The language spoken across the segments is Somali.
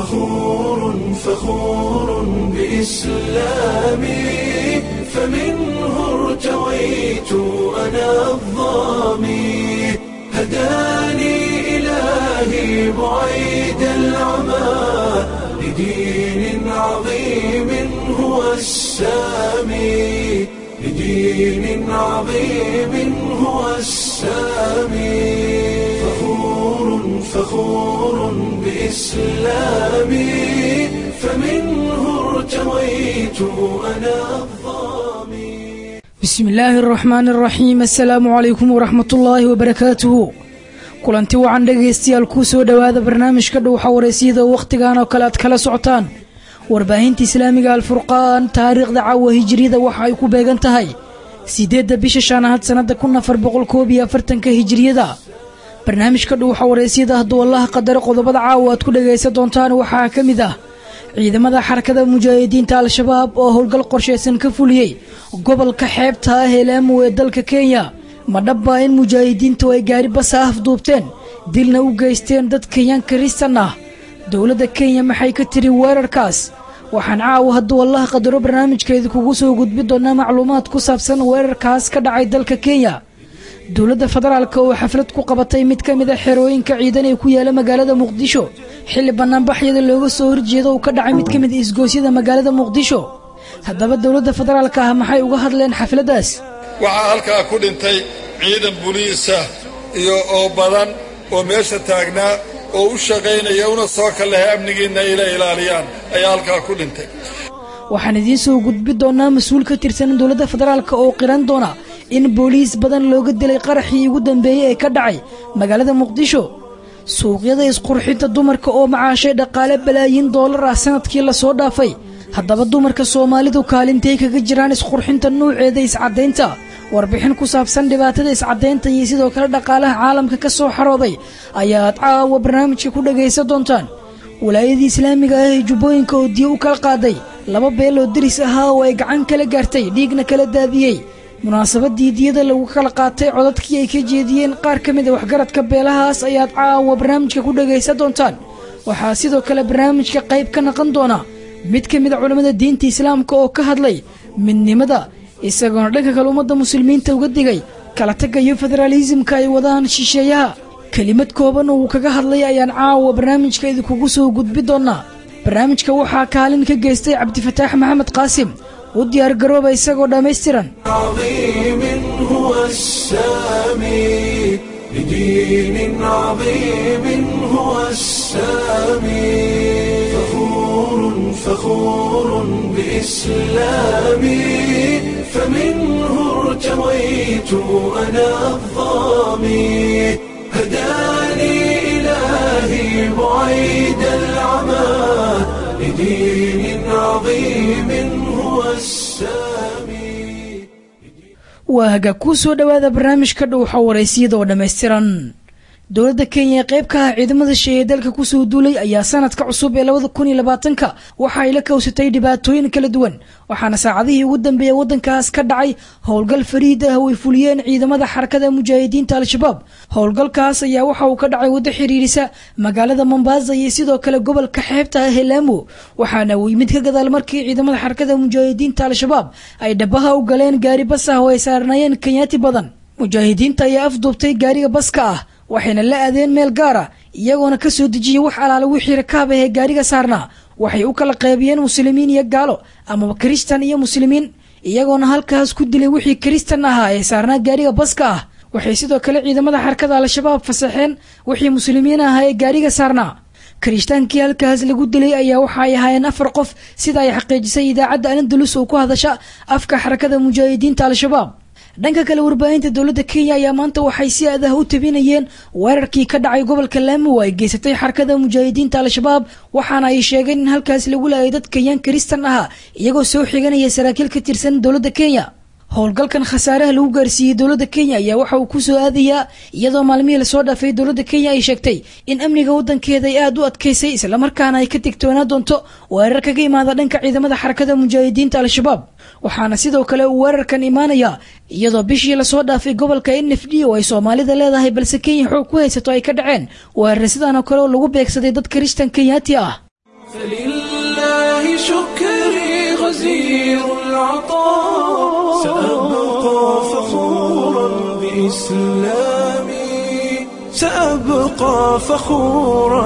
فخور فخور بإسلامي فمنه ارتويت أنا الظامي هداني إلهي بعيد العمى لدين عظيم هو السامي لدين عظيم هو السامي فخور فخور بإسلامي فمنه ارتويت أنا الظامي bismi illaahi araxmaan araxiim assalaamu calaykum waraxmatullaahi wabarakaatuhu kulanti wacan dhegaystayaal kuu soo dhowaada barnaamijka dhowxa wareysiyada wakhtigan oo kale aad kala socotaan warbaahinta islaamiga alfurqaan taariikhda caawa hijiriyada waxa ay ku beegan tahay siddeedda bisha shanaad sannada kun afar boqol koob iyo afartanka hijiriyada barnaamijka dhowxa wareysiyada hadduu allaha qadaro qodobada caawa aad ku dhegaysan doontaan waxaa ka mid ah ciidamada xarakada mujaahidiinta al-shabaab oo howlgal qorshaysan ka fuliyey gobolka xeebta ah ee laamo ee dalka kenya ma dhabbaa in mujaahidiintu ay gaari basa afduubteen dilna u geysteen dad kenyan kristan ah dowladda kenya maxay ka tiri weerarkaas waxaan caawa hadduu allaha qadaro barnaamijkeeda kugu soo gudbi doonaa macluumaad ku saabsan weerarkaas ka dhacay dalka kenya dowladda federaalk oo xaflad ku qabatay mid ka mid a xerooyinka ciidan ee ku yaala magaalada muqdisho xilli bannaanbaxyada looga soo horjeedo uu ka dhacay mid ka mid isgoosyada magaalada muqdisho haddaba dowladda federaalka ah maxay uga hadleen xafladdaas waxaa halkaa ku dhintay ciidan buliisa iyo oo badan oo meesha taagnaa oo u shaqaynaya una soo kallahay amnigiinna ila ilaaliyaan ayaa halkaa ku dhintay waxaan idiin soo gudbi doonaa mas-uul ka tirsan dowladda federaalk oo qiran doona in booliis badan looga dilay qaraxii ugu dambeeyey ee ka dhacay magaalada muqdisho suuqyada isqurxinta dumarka oo macaashay dhaqaale balaayiin doolar ah sanadkii lasoo dhaafay haddaba dumarka soomaalidu kaalintay kaga jiraan isqurxinta nuuceeda iscaddaynta warbixin ku saabsan dhibaatada iscaddaynta iyo sidoo kale dhaqaalaha caalamka ka soo xarooday ayaad caawa barnaamijka ku dhagaysan doontaan walaayadii islaamiga ah ee jubbooyinka oo diyo u kala qaaday laba beel oo deris ahaa oo ay gacan kala gaartay dhiigna kala daadiyey munaasabadii diyada lagu kala qaatay codadkii ay ka jeediyeen qaar ka mid a waxgaradka beelahaas ayaad caawa barnaamijka ku dhagaysan doontaan waxaa sidoo kale barnaamijka qayb ka naqan doona mid ka mid a culammada diinta islaamka oo ka hadlay midnimada isagoona dhanka kale ummadda muslimiinta uga digay kala tagayo federaalisimka ay wadaan shisheeyaha kelimad kooban oo uu kaga hadlay ayaan caawa barnaamijka idinkugu soo gudbi doonaa barnaamijka waxaa kaalin ka geystay cabdifataax maxamed qaasim u diyaargarooba isagoo dhammaystiran عظيم هو السامي لدين عظيم هو السامي فخور فخور بإسلامي فمنه ارتويت أنا الظامي هداني إلهي بعيد العمى لدين عظيم هو السامي waa hagaag kuu soo dhowaada barnaamijka dhowxa waraysiyada oo dhammaystiran dowladda kenya ee qayb ka ah ciidamada sheeye dalka kusoo duulay ayaa sanadka cusub ee labada kun iyo labaatanka waxa ay la kowsatay dhibaatooyin kala duwan waxaana saacadihii ugu dambeeyay waddankaas ka dhacay howlgal fariid ah oo ay fuliyeen ciidamada xarakada mujaahidiinta al-shabaab howlgalkaas ayaa waxa uu ka dhacay waddo xiriirisa magaalada mombasa iyo sidoo kale gobolka xeebta ah ee laamo waxaana uu yimid ka gadaal markii ciidamada xarakada mujaahidiinta al-shabaab ay dhabaha u galeen gaari bas ah oo ay saarnaayeen kenyaati badan mujaahidiinta ayaa afduubtay gaariga baska ah waxayna la aadeen meel gaara iyagoona ka soo dejiyey wax alaala wixii rakaab ah ee gaariga saarnaa waxay u kala qaybiyeen muslimiin iyo gaalo amaba kristan iyo muslimiin iyagoona halkaas ku dilay wixii kristan ahaa ee saarnaa gaariga baska ah waxay sidoo kale ciidamada xarakada al-shabaab fasaxeen wixii muslimiin ahaa ee gaariga saarnaa kiristaankii halkaas lagu dilay ayaa waxa ay ahaayeen afar qof sida ay xaqiijisay idaacadda alindalus oo ku hadasha afka xarakada mujaahidiinta al-shabaab dhanka kale warbaahinta dowladda kenya ayaa maanta waxay si adah u tabinayeen weerarkii ka dhacay gobolka laamo ay geysatay xarakada mujaahidiinta al-shabaab waxaana ay sheegeen in halkaas lagu laayay dad kenyan kristan ahaa iyagoo soo xiganaya saraakiil ka tirsan dowladda kenya howlgalkan khasaaraha lagu gaarsiiyey dowladda kenya ayaa waxa uu ku soo aadayaa iyadoo maalmihii lasoo dhaafay dowladda kenya ay sheegtay in amniga waddankeeda ay aada u adkaysay islamarkaana ay ka digtoonaa doonto weerar kaga imaada dhanka ciidamada xarakada mujaahidiinta al-shabaab waxaana sidoo kale uu weerarkan imaanayaa iyadoo bishii lasoo dhaafay gobolka n f d oo ay soomaalida leedahay balse kenya xoog ku haysato ay ka dhaceen weerar sidaan oo kale oo lagu beegsaday dad kristan kenyaati ah فلله شكري غزير العطاء سأبقى فخورا بإسلامي سأبقى فخورا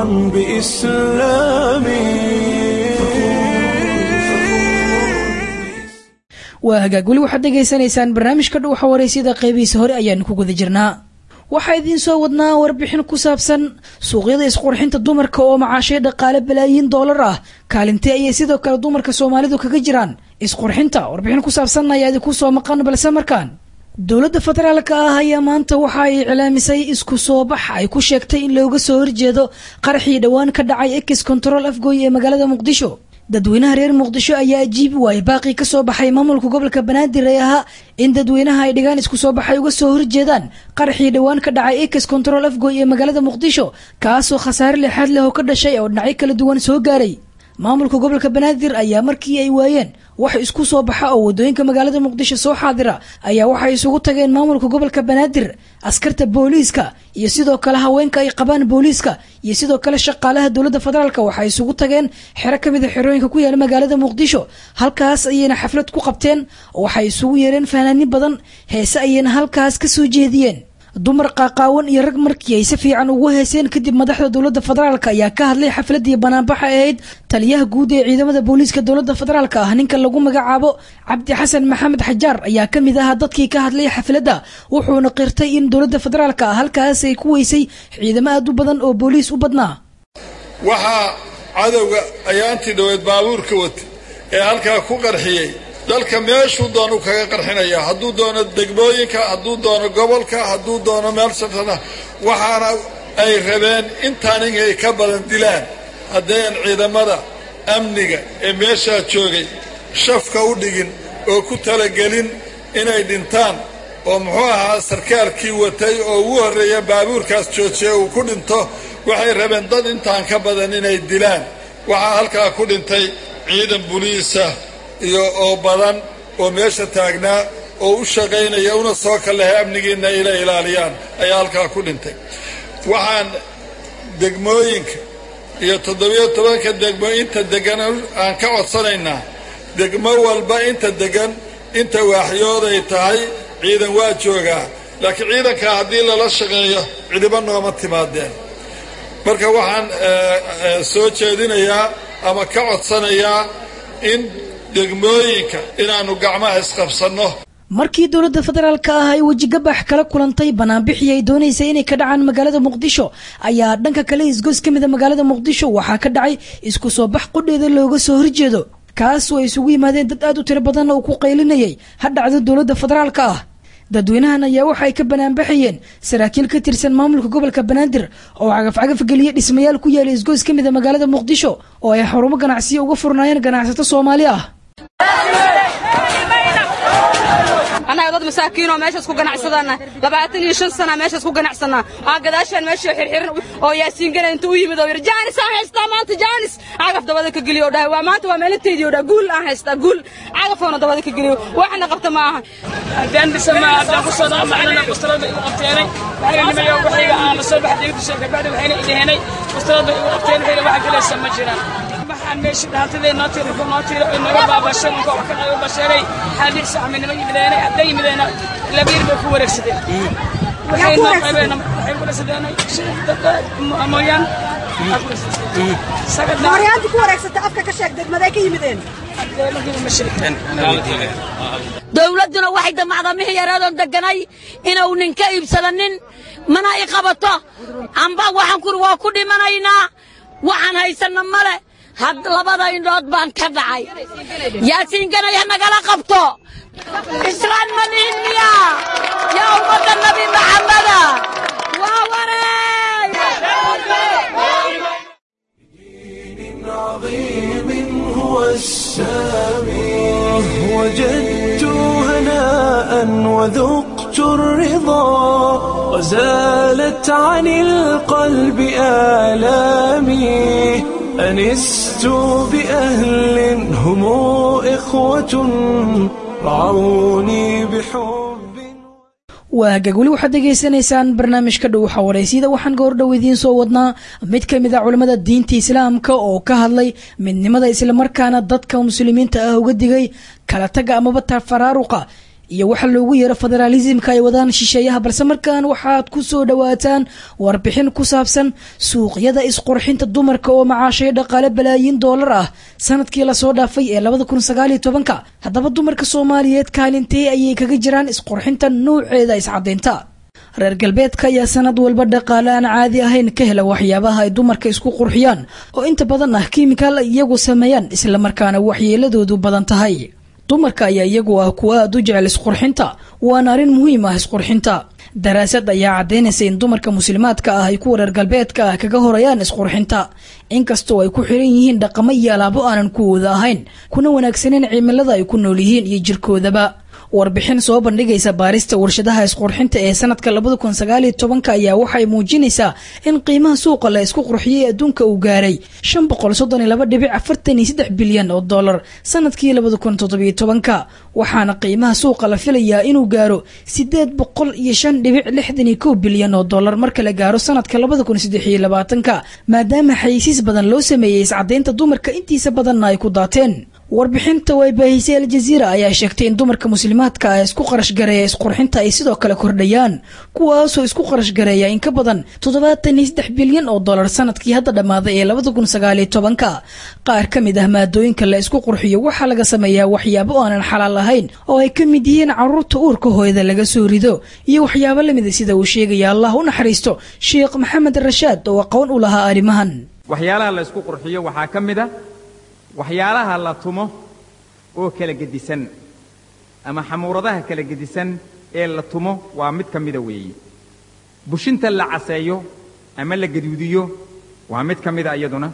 بإسلامي waa hagaag weli waxaad dhegaysanaysaan barnaamijka dhuuxa waraysyada qeybihiisa hore ayaanu ku guda jirnaa waxaa idiin soo wadnaa warbixin ku saabsan suuqyada isqurxinta dumarka oo macaashay dhaqaale balaayiin doolar ah kaalintee ayay sidoo kale dumarka soomaalidu kaga jiraan isqurxinta warbixin ku saabsan ayaa idinku soo maqan balse markaan dowladda federaalka ah ayaa maanta waxa ay iclaamisay isku soo bax ay ku sheegtay in looga soo horjeedo qaraxii dhowaan ka dhacay ex control afgooy ee magaalada muqdisho dadweynaha reer muqdisho ayaa ajiibi waayay baaqii ka soo baxay maamulka gobolka banaadir ee ahaa in dadweynaha ay dhigaan isku soo baxay uga soo horjeedaan qaraxii dhowaan ka dhacay ex control afgooy ee magaalada muqdisho kaasoo khasaare lixaad leh oo ka dhashay oo dhinacyo kala duwan soo gaaray maamulka gobolka banaadir ayaa markii ay waayeen wax isku soo baxa oo wadooyinka magaalada muqdisho soo xaadira ayaa waxay isugu tageen maamulka gobolka banaadir askarta booliiska iyo sidoo kale haweenka ay qabaan booliiska iyo sidoo kale shaqaalaha dowladda federaalk waxay isugu tageen xero kamid a xerooyinka ku yaala magaalada muqdisho halkaas ayayna xaflad ku qabteen oo waxay isugu yeereen fahanaanin badan heese ayayna halkaas ka soo jeediyeen dumar qaaqaawan iyo rag markii ay si fiican ugu heeseen kadib madaxda dowladda federaalk ayaa ka hadlay xafladii banaanbaxa ahayd taliyaha guud ee ciidamada booliiska dowladda federaalk ah ninka lagu magacaabo cabdi xasan maxamed xajaar ayaa kamid ahaa dadkii ka hadlay xafladda wuxuuna qirtay in dowladda federaalk ah halkaas ay ku weysay ciidamo aad u badan oo booliis u badnaa waxaa cadowga ayaantii dhoweed baabuurka wata ee halkaa ku qarxiyey dalka meeshuu doonu kaga qarxinaya hadduu doono degmooyinka hadduu doono gobolka hadduu doono meel safrana waxaana ay rabeen intaan inay ka badan dilaan haddayan ciidamada amniga ee meeshaa joogay shafka u dhigin oo ku talagelin inay dhintaan oo muxuu ahaa sarkaalkii watay oo ugu horreeya baabuurkaas joojiya uu ku dhinto waxay rabeen dad intaan ka badan inay dilaan waxaa halkaa ku dhintay ciidan buliisa iyo oo badan oo meesha taagnaa oo u shaqaynaya una soo kalehay amnigiinna ila ilaaliyaan ayaa halkaa ku dhintay waxaan degmooyinka iyo toddobiyo tobanka degmo inta degan aan ka codsanaynaa degmo walba inta degan inta waaxyooday tahay ciidan waa joogaa laakiin ciidankaa haddii lala shaqeeyo cidiba nooma timaadeen marka waxaan soo jeedinayaa ama ka codsanayaa in degmooyinka inaannu gacmaha isqabsanno markii dowladda federaalka ah ay wejigabax kala kulantay banaanbixii ay doonaysay inay ka dhacaan magaalada muqdisho ayaa dhanka kale isgoys ka mida magaalada muqdisho waxaa ka dhacay isku soo bax qudheeda looga soo horjeedo kaasoo ay isugu yimaadeen dad aad u tiro badan oo ku qaylinayay ha dhacdo dowladda federaalka ah dadweynahan ayaa waxa ay ka banaanbaxayeen saraakiil ka tirsan maamulka gobolka banaadir oo cagafcagaf geliya dhismayaal ku yaala isgoys ka mida magaalada muqdisho oo ay xarumo ganacsiya uga furnaayeen ganacsato soomaali ah annaga dad masaakiinoo meeshaas ku ganacsadana labaatan iyo shan sana meeshaas ku ganacsanaa aan gadaashaan meeshii xirxiran oo yaasiingana inta u yimid oo yidhi jaanis aan haystaa maanta jaanis cagaf dabada ka geliyo oo dhahay waa maanta waa meelanteydii oo dhahay guul aan haystaa guul cagafoona dabada ka geliyo waxna qabta ma aha haddaan dhisana haddaan ku soo dhaqmacnana mustarada igu qabteenay waxayna nimayo waxayga aan la soo baxday dusha kabacdi waxayna idheenay mustarada igu qabteen waxayna waxa galaysa ma jiraan waxaan meeshii dhaantadee noo tiiri ku noo tiiri oo naga baabashay ninka wax kan ay u basheeray xaadiir saxmi nima yimideenay hadday yimideena labiir bay ku wareegsadeen waxay noo qaybeen waxay ku wareegsadeen mooyaan maryaanti ku wareegsata afka ka sheeg degmaday ka yimideen dowladduna waxay damacdamihii yaradoon deganay inuu ninka iibsadanin mana i qabato amba waxaan kuri waa ku dhimanaynaa waxaan haysanna male had labada indhood baan ka dhacay yaasiinganay ha nagala qabto islaan ma nihin miya yaa ummadda nabi maxameda waa wareey عظيم هو السامي وجدت هناء وذقت الرضا وزالت عن القلب آلامي أنست بأهل هم إخوة رعوني بحب waa hagaag weli waxaad degeysanaysaan barnaamijka dhow xawareysiyada waxaan goordhow idiin soo wadnaa mid ka mid a culimmada diinta islaamka oo ka hadlay midnimada islamarkaana dadka muslimiinta ah uga digay kala taga amaba tafaraaruqa iyo waxa loogu yeero federaalisimka ay wadaan shisheeyaha balse markaan waxaad ku soo dhowaataan warbixin ku saabsan suuqyada isqurxinta dumarka oo macaashay dhaqaale balaayiin doolar ah sanadkii lasoo dhaafay ee labada kun sagaaliyo tobanka haddaba dumarka soomaaliyeed kaalintee ayay kaga jiraan isqurxinta nouceeda iscadaynta reer galbeedka ayaa sanad walba dhaqaale aan caadi ahayn ka hela waxyaabaha ay dumarka isku qurxiyaan oo inta badan ah kiimikaal ay iyagu sameeyaan islamarkaana waxyeeladoodu badan tahay dumarka ayaa iyagu ah kuwa aad u jecel isqurxinta waana arrin muhiim ah isqurxinta daraasad ayaa caddaynaysa in dumarka muslimaadka ah ay kuwa reer galbeedka ah kaga horayaan isqurxinta inkastoo ay ku xiran yihiin dhaqamo iyo alaabo aanan kuwooda ahayn kuna wanaagsaneen cimilada ay ku nool yihiin iyo jirkoodaba warbixin soo bandhigaysa baarista warshadaha isqurxinta ee sanadka labada kun sagaaliyo tobanka ayaa waxay muujinaysaa in qiimaha suuqa la isku qurxiyey adduunka uu gaaray shan boqol soddon iyo laba dhibic afartan iyo saddex bilyan oo dollar sanadkii labada kun toddobiyo tobanka waxaana qiimaha suuqa la filayaa inuu gaaro sideed boqol iyo shan dhibic lixdan iyo kow bilyan oo dollar marka la gaaro sanadka labada kun saddex iyo labaatanka maadaama xayisiis badan loo sameeyey iscadaynta dumarka intiisa badanna ay ku daateen warbixinta way baahisay aljaziira ayaa sheegtay in dumarka muslimaadka ah isku qarash gareeya isqurxinta ay sidoo kale kordhayaan kuwaasoo isku qarash gareeya in ka badan toddobaatan iyo saddex bilyan oo dollar sanadkii hadda dhammaaday ee labada kun sagaaliyo tobanka qaar ka mid ah maadooyinka la isku qurxiyo waxaa laga sameeyaa waxyaabo aanan xalaal ahayn oo ay ka mid yihiin caruurta uurka hooyada laga soo rido iyo waxyaabo lamida sida uu sheegaya allah u naxariisto sheekh maxamed rashaad oo aqoon u lahaa arrimahan waxyaalaha la isku qurxiyo waxaa ka mid a waxyaalaha la tumo oo kala gedisan ama xamuuradaha kala gedisan ee la tumo waa mid ka mida weeye bushinta la caseeyo ama la gaduudiyo waa mid ka mida iyaduna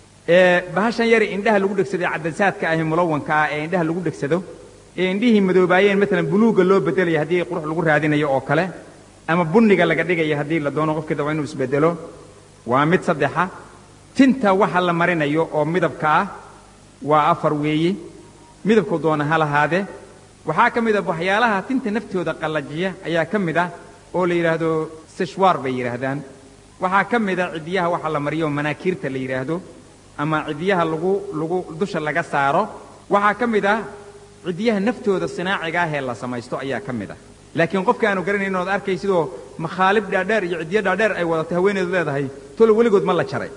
ee bahashan yari indhaha lagu dhegsaday cadasaadka ahi mulawanka ah ee indhaha lagu dhegsado ee indhihii madoobaayeen maalan buluugga loo beddelaya haddii qurux lagu raadinayo oo kale ama bunniga laga dhigaya haddii la doono qofkii daba inuu isbeddelo waa mid saddexa tinta waxa la marinayo oo midabka ah waa afar weeye midabku doona ha lahaadee waxaa ka mid a waxyaalaha tinta naftooda qallajiya ayaa ka mid ah oo la yidhaahdo seshwaar bay yidhaahdaan waxaa ka mid a ciddiyaha waxa la mariyo manaakiirta la yidhaahdo ama ciddiyaha lagu lagu dusha laga saaro waxaa ka mid ah ciddiyaha naftooda sinaaciga ah ee la samaysto ayaa ka mid ah laakiin qofka aanu garanayn ood arkay sidoo makhaalib dhaadheer iyo ciddiyo dhaadheer ay wadatay haweeneedu leedahay tolo weligood ma la jaray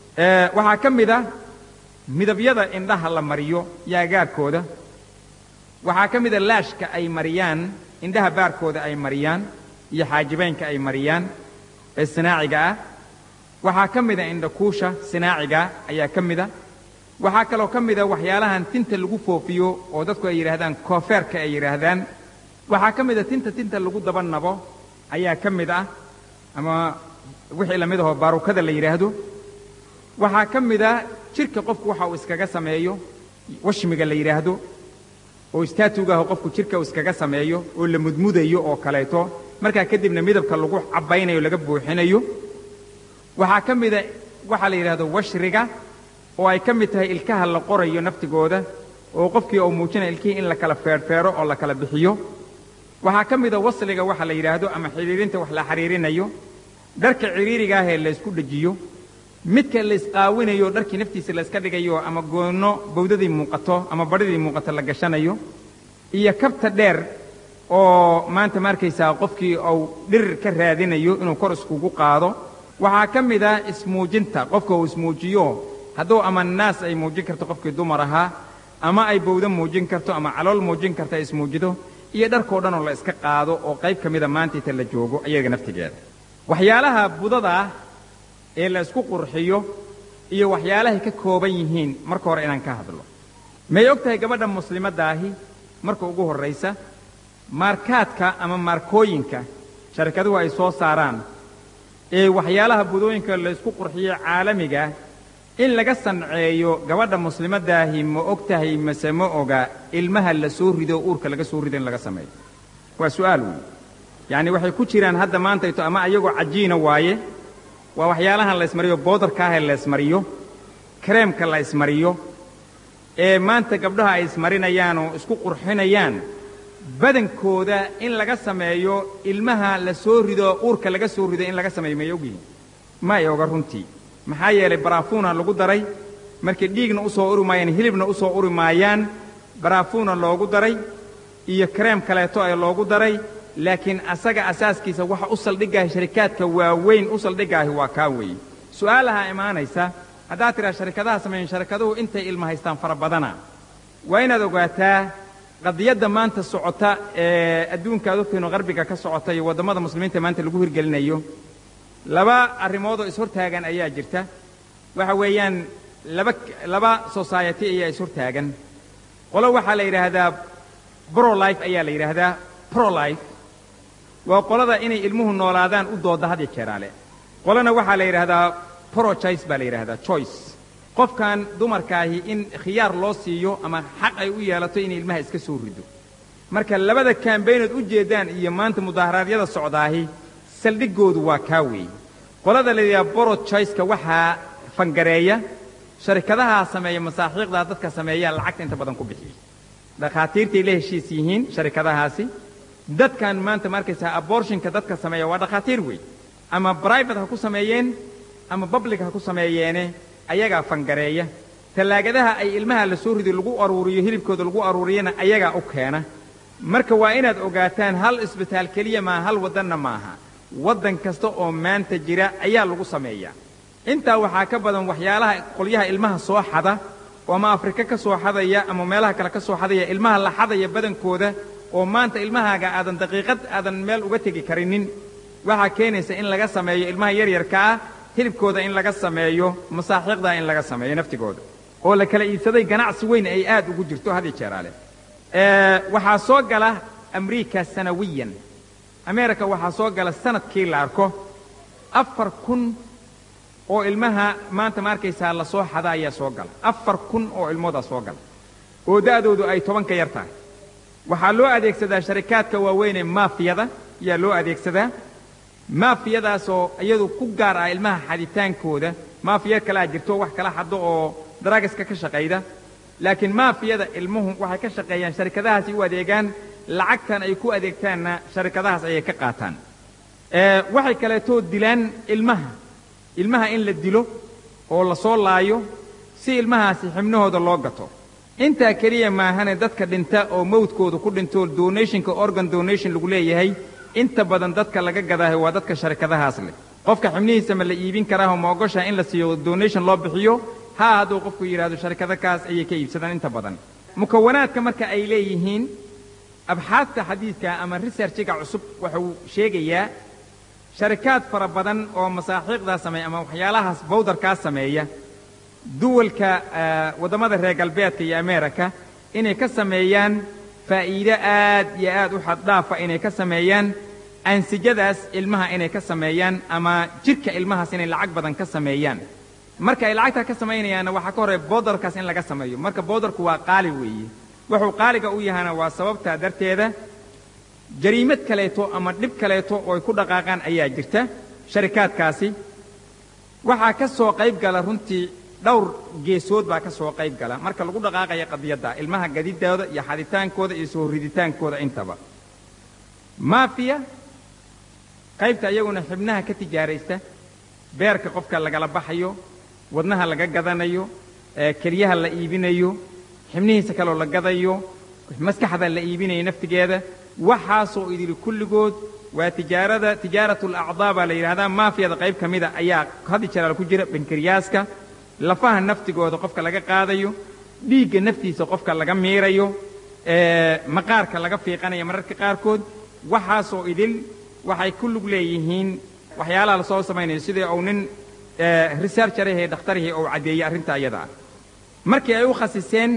waxaa ka mid ah midabyada indhaha la mariyo yaagaarkooda waxaa ka mid a laashka ay mariyaan indhaha baarkooda ay mariyaan iyo xaajibaynka ay mariyaan ee sinaaciga ah waxaa ka mid a indhakuusha sinaaciga ayaa ka mid a waxaa kaloo ka mid a waxyaalahan tinta lagu foofiyo oo dadku ay yidhaahdaan koofeerka ay yidhaahdaan waxaa ka mid a tinta tinta lagu daba nabo ayaa ka mid ah ama wixii la mid ahoo baarukada la yidhaahdo waxaa ka mid a jidhka qofku waxa uu iskaga sameeyo washmiga la yidhaahdo oo istaatuugaah qofku jidhka uu iskaga sameeyo oo la mudmudayo oo kaleeto markaa kadibna midabka lagu cabbaynayo laga buuxinayo waxaa ka mida waxaa la yidhaahdo washriga oo ay ka mid tahay ilkaha la qorayo naftigooda oo qofkii uu muujinaya ilkihii in la kala feedhfeedho oo la kala bixiyo waxaa ka mida wasliga waxa la yidhaahdo ama xidhiirinta wax la xidhiirinayo dharka cidhiiriga ah ee la ysku dhejiyo midka la isqaawinayo dharkii naftiisa la iska dhigayo ama goonno bawdadii muuqato ama badhidii muuqato la gashanayo iyo kabta dheer oo maanta ma arkaysaa qofkii uu dhirir ka raadinayo inuu kor iskugu qaado waxaa ka mid ah ismuujinta qofka uu ismuujiyo hadduu ama naas ay muujin karto qofkii dumar ahaa ama ay bawdo muujin karto ama calool muujin karto ay ismuujido iyo dharkoo dhan oo la iska qaado oo qayb ka mida maantaita la joogo ayaga naftigeeda waxyaalaha budada ah ee la isku qurxiyo iyo waxyaalahay ka kooban yihiin marka hore inaan ka hadlo may og tahay gabadha muslimaddaahi marka ugu horraysa maarkaadka ama maarkooyinka sharikaduhu ay soo saaraan ee waxyaalaha budooyinka la isku qurxiyo caalamiga in laga sanceeyo gabadha muslimaddaahi ma og tahay mase ma oga ilmaha la soo rido uurka laga soo rido in laga sameeyo waa su'aal weyn yacni waxay ku jiraan hadda maantayto ama ayagoo cajiina waaye waa waxyaalahan la ismariyo boodarka ah ee la ismariyo kareemka la ismariyo ee maanta gabdhaha ay ismarinayaan oo isku qurxinayaan badankooda in laga sameeyo ilmaha la soo rido uurka laga soo rido in laga sameeyo may ogyihin ma ay oga runtii maxaa yeelay baraafuuna lagu daray markay dhiigna u soo uri maayaan hilibna u soo uri maayaan baraafuuna loogu daray iyo kareem kaleeto ee loogu daray laakiin asaga asaaskiisa waxa u saldhigaahi sharikaadka waaweyn u saldhigaahi waa kaa weeye su'aalahaa imaanaysa haddaad tidhaa sharikadaha sameeyen sharikaduhu intay ilma haystaan fara badana waa inaad ogaataa qadiyadda maanta socota ee adduunka ad ogtayno qarbiga ka socota iyo waddamada muslimiinta maanta lagu hirgelinayo laba arrimoodoo ishortaagan ayaa jirta waxa weeyaan laba laba society ayaa ishortaagan qolo waxaa la yidhaahdaa brolife ayaa la yidhaahdaa prolife waa qolada inay ilmuhu noolaadaan u dooda had iyo jeeraale qolana waxaa la yidhaahdaa prochoice baa la yidhaahdaa choice qofkan dumarkaahi in khiyaar loo siiyo ama xaq ay u yeelato inay ilmaha iska soo rido marka labada kaambaynood u jeeddaan iyo maanta mudaharaadyada socdaahi saldhiggoodu waa kaa weeye qolada la yidhaha borochoiceka waxaa fangareeya sharikadahaa sameeya masaaxiiqdaa dadka sameeyaa lacagta inta badan ku bixiya dhakhaatiirtay la heshiis yihiin sharikadahaasi dadkan maanta ma arkaysaa abortionka dadka sameeya waa dhakhaatiir wey ama bribate ha ku sameeyeen ama public ha ku sameeyeene ayagaa fangareeya tallaagadaha ay ilmaha la soo rido lagu aruuriyo hilibkooda lagu aruuriyana ayagaa u keena marka waa inaad ogaataan hal isbitaal keliya maaha hal waddanna maaha waddan kasta oo maanta jira ayaa lagu sameeyaa intaa waxaa ka badan waxyaalaha qolyaha ilmaha soo xada oo ama afrika ka soo xadaya ama meelaha kale ka soo xadaya ilmaha la xadaya badankooda oo maanta ilmahaaga aadan daqiiqad aadan meel uga tegi karinin waxaa keenaysa in laga sameeyo ilmaha yaryarka ah hilibkooda in laga sameeyo masaaxiiqdaa in laga sameeyo naftigooda oo la kala iibsaday ganacsi weyn ay aad ugu jirto had iyo jeeraale waxaa soo gala amriika sanawiyan ameerika waxaa soo gala sanadkii la arko afar kun oo ilmaha maanta ma arkaysaa la soo xada ayaa soo gala afar kun oo ilmoodaa soo gala oo da'doodu ay toban ka yar tahay waxaa loo adeegsadaa sharikaadka waaweyn ee maafiyada ayaa loo adeegsadaa maafiyadaasoo iyadu ku gaar ah ilmaha xaditaankooda maafiya kalaa jirto wax kala xaddo oo daragaska ka shaqayda laakiin maafiyada ilmuhu waxay ka shaqeeyaan sharikadahaasi u adeegaan lacagtan ay ku adeegtaanna sharikadahaas ayay ka qaataan waxay kaleetoo dilaan ilmaha ilmaha in la dilo oo la soo laayo si ilmahaasi xibnahooda loo gato intaa keliya maahane dadka dhinta oo mawdkooda ku dhinto donationka organ donation lagu leeyahay inta badan dadka laga gadaahay waa dadka sharikadahaas leh qofka xibnihiisa ma la iibin karaaho ma ogoshaha in la siiyo donation loo bixiyo haa hadduu qofku yidhaahdo sharikadakaas ayay ka iibsadaan inta badan mukawanaadka marka ay leeyihiin abxaadta xadiidka ama researchiga cusub wuxuu sheegayaa sharikaad fara badan oo masaaxiiqdaa sameeya ama waxyaalahaas bawdarkaa sameeya duwalka waddamada reer galbeedka iyo ameerika inay ka sameeyaan faa'iide aad iyo aad u xaddhaafa inay ka sameeyaan ansijadaas ilmaha inay ka sameeyaan ama jidhka ilmahaas inay lacag badan ka sameeyaan marka ay lacagtaa ka samaynayaanna waxaa ka horreya boodarkaas in laga sameeyo marka boodarku waa qaali weeye wuxuu qaaliga u yahana waa sababtaa darteeda jariimad kaleeto ama dhib kaleeto oo ay ku dhaqaaqaan ayaa jirta sharikaadkaasi waxaa ka soo qayb gala runtii dhowr geesood baa ka soo qayb gala marka lagu dhaqaaqaya qadiyadda ilmaha gadidooda iyo xaditaankooda iyo soo riditaankooda intaba maafiya qaybta iyaguna xibnaha ka tijaaraysta beerka qofka lagala baxayo wadnaha laga gadanayo keliyaha la iibinayo xibnihiisa kaloo la gadayo maskaxda la iibinayo naftigeeda waxaasoo idili kulligood waa tijaarada tijaaratu alacdaa baa la yidhahdaa maafiyada qayb ka mida ayaa haddi jeraal ku jira bankariyaaska lafaha naftigooda qofka laga qaadayo dhiigga naftiisa qofka laga miirayo maqaarka laga fiiqanayo mararka qaarkood waxaasoo idil waxay ku lug leeyihiin waxyaalaha la soo samaynayo sidii uu nin researcherahee dhakhtarihii uu caddeeyey arrinta iyada ah markii ay u khasiseen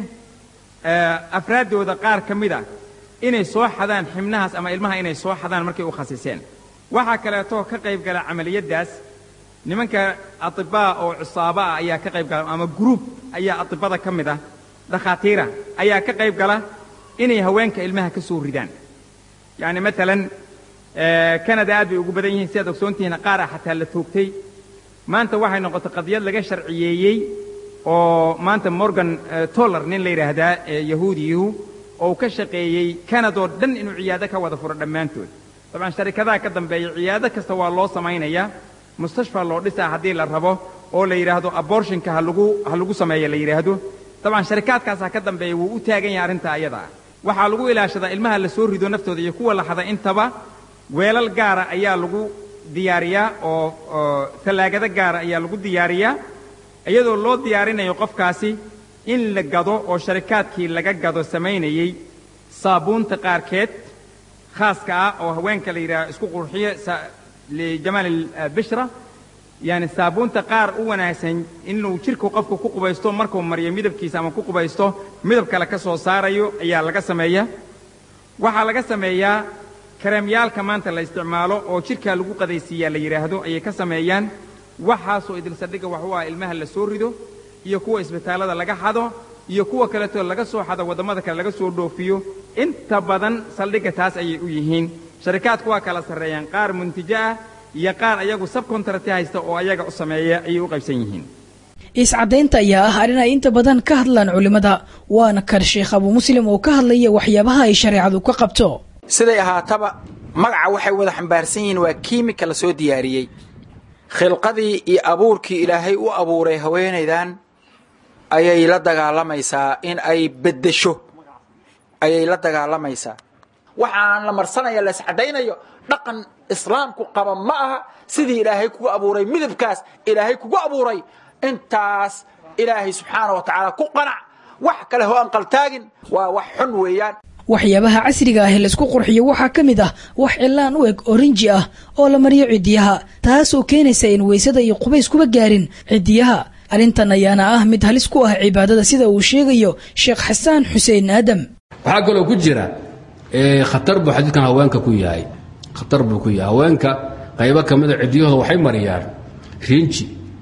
afraaddooda qaar ka mid a inay soo xadaan xibnahaas ama ilmaha inay soo xadaan markay u khasiseen waxaa kaleetoo ka qayb gala camaliyaddaas nimanka atibaa oo cusaaba ah ayaa ka qayb gala ama gruub ayaa atibada ka mid ah dhakhaatiira ayaa ka qayb gala inay haweenka ilmaha ka soo ridaan yacni maalan kanada aad bay ugu badan yihiin sidaad ogsoontihiin qaar ah xataa la toogtay maanta waxay noqotay qadiyad laga sharciyeeyey oo maanta morgan toller nin la yidhaahdaa yahuudiyuhu oo uu ka shaqeeyey kanadoo dhan inuu ciyaado ka wada furo dhammaantood dabcan sharikadaha ka dambeeya ciyaado kasta waa loo samaynayaa mustashfa loo dhisaa haddii la rabo oo la yidhaahdo abortionka ha lagu ha lagu sameeya la yidhaahdo dabcan sharikaadkaasaa ka dambeeya wuu u taagan yahay arrintaa ayada ah waxaa lagu ilaashadaa ilmaha la soo rido naftooda iyo kuwa la hada intaba weelal gaara ayaa lagu diyaariyaa oo oo tallaagado gaara ayaa lagu diyaariyaa iyadoo loo diyaarinayo qofkaasi in la gado oo sharikaadkii laga gado samaynayey saabuunta qaarkeed khaaska ah oo haweenka la yidhaha isku qurxiyo lijamaal bishra yani saabuunta qaar u wanaagsan inuu jidhku qofku ku qubaysto markuu mariyo midabkiisa ama ku qubaysto midab kale ka soo saarayo ayaa laga sameeyaa waxaa laga sameeyaa kareemyaalka maanta la isticmaalo oo jidhkaa lagu qadaysiiyaa la yidhaahdo ayay ka sameeyaan waxaasoo idilsadhiga wax u ah ilmaha la soo rido iyo kuwa isbitaallada laga xado iyo kuwa kaleetoo laga soo xado waddamada kale laga soo dhoofiyo inta badan saldhigga taas ayay u yihiin sharikaadku waa kala sarreeyaan qaar muntijo ah iyo qaar ayagu sabkontarati haysta oo ayaga u sameeya ayay u qaybsan yihiin iscadaynta ayaa ah arrin ay inta badan ka hadlaan culimmada waana kan sheekh abuu muslim oo ka hadlaya waxyaabaha ay shareecadu ka qabto siday ahaataba magaca waxay wada xambaarsan yihiin waa kiimika la soo diyaariyey khilqadii iyo abuurkii ilaahay u abuuray haweenaydan ayay la dagaalamaysaa in ay beddesho ayay la dagaalamaysaa waxaan la marsanaya la iscadaynayo dhaqan islaamku qaba ma aha sidii ilaahay kugu abuuray midabkaas ilaahay kugu abuuray intaas ilaahay subxaana wa tacaala ku qanac wax kale ho aan qaltaagin waa wax xun weeyaan waxyaabaha casriga ah ee laysku qurxiyo waxaa ka mid ah wax cilaan u eg orinji ah oo la mariyo cidiyaha taasoo keenaysa in weysada iyo qubays kuba gaarin cidiyaha arrintan ayaana ah mid halis ku ah cibaadada sida uu sheegayo sheekh xasaan xuseen aadam waxaa kaloo ku jira khatar buu xadiidkan haweenka ku yahay khatar buu ku yahay haweenka qaybo ka mida cidiyahooda waxay mariyaan rinji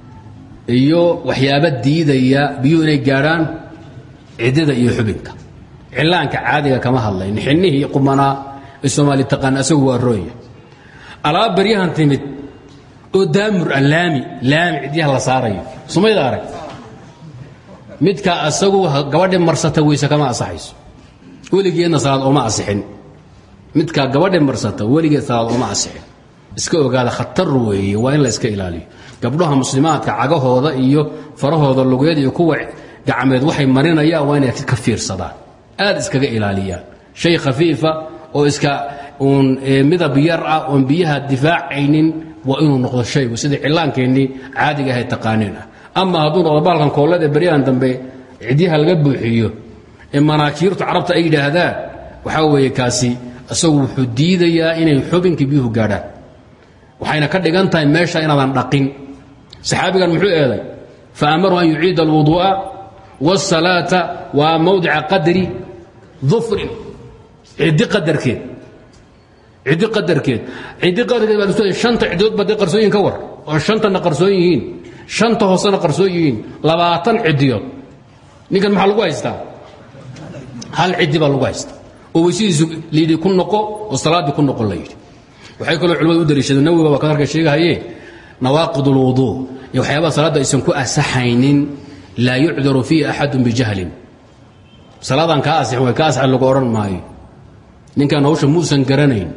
iyo waxyaaba diidaya biyuhu inay gaadhaan ciddada iyo xubinka cilaanka caadiga kama hadlayn xinnihii qumanaa ee soomaali taqaan asagu waa roonya alaab baryahan timid oo daamur ah laami laami cidyaha la saarayo sumayda arag midka asagu gabadhi marsata weyse kama asaxayso weligeedna salaad ooma asixin midkaa gabadhi marsata weligeed salaad ooma asixin iska ogaada khatar weeye waa in la iska ilaaliyo gabdhaha muslimaadka cagahooda iyo farahooda lugeed iyo kuwa gacmeed waxay marinayaan waa inay ka fiirsadaan aad iskaga ilaaliyaan shay khafiifa oo iska uun midab yar ah oon biyaha difaacaynin waa inuu noqdo shaygu sidii cillaankeennii caadiga ahay taqaaniin ah ama hadduu noqdo baalkan koolada beryahan dambe cidyaha laga buuxiyo ee manaakiirtu carabta ay yidhaahdaan waxaa weeye kaasi isagu wuxuu diidayaa inay xubinkii biyuhu gaadhaan waxayna ka dhigan tahay meesha inaadan dhaqin saxaabigan muxuu eeday fa amaru an yuciida alwuduu'a wاsalaata waa mawdica qadri dufrin ciddi qadarkeed ciddi qadarkeed ciddi qadarkeed baa lusoo shanta ciddood baa dee qarsooyin ka war oo shantana qarsoon yihiin shanta hoosena qarsoon yihiin labaatan ciddiyood ninkan maxaa lagu haystaa hal ciddi baa lagu haystaa oo weysadiisu layidhi ku noqo oo salaaddii ku noqo la yidhi waxay kaloo culimmadu u dariishadeen nawiga waa kadarka sheegahaye nawaaqid ulwuduu iyo waxyaabaha salaadda aysan ku asaxaynin laa yucdaru fiihi axadun bijahlin salaadan kaa asixin way ka asixin lagu odhan maayo ninkan hawsha muusan garanayn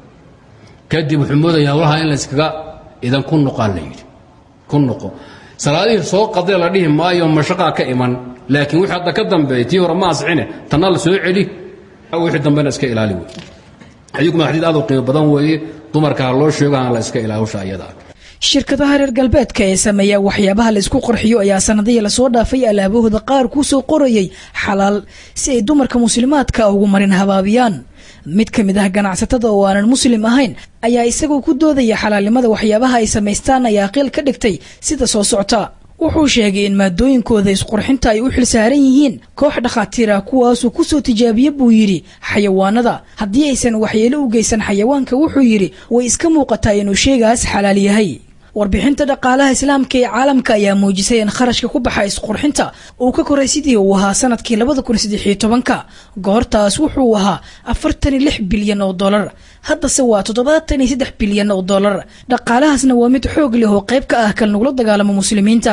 kadib wuxuu moodaya hawlaha in la iskaga idan ku noqaa la yidhi ku noqo salaadihii soo qadee la dhihi maayo mashaqaa ka iman laakiin wixii hadda ka dambeeyey tii hore ma asixine tanna la soo celi wixii dambena iska ilaali wey xadiidku waa xadiid aad u qiimo badan weeye dumarka ha loo sheego aan la iska ilaali hawsha ayada shirkadaha reer galbeedka ee sameeya waxyaabaha la isku qarxiyo ayaa sanadihii lasoo dhaafay alaabahooda qaar ku soo qorayay xalaal si ay dumarka muslimaadka ugu marin habaabiyaan mid ka mid ah ganacsatada oo aanan muslim ahayn ayaa isagoo ku doodaya xalaalnimada waxyaabaha ay samaystaan ayaa qiil ka dhigtay sida soo socta wuxuu sheegay in maadooyinkooda isqurxinta ay u xilsaaran yihiin koox dhakhaatiira kuwaasuu kusoo tijaabiye buu yidhi xayawaanada haddii aysan waxyeelo u geysan xayawaanka wuxuu yidhi way iska muuqataa inuu sheegaas xalaal yahay warbixinta dhaqaalaha islaamka ee caalamka ayaa muujisay in kharashka ku baxa isqurxinta uu ka koray sidii uu ahaa sanadkii labada kun saddexiyo tobanka goortaas wuxuu ahaa afartan iyo lix bilyan oo dollar haddase waa toddobaatan iyo saddex bilyan oo dollar dhaqaalahaasna waa mid xoog leh oo qayb ka ah kal nagula dagaalamo muslimiinta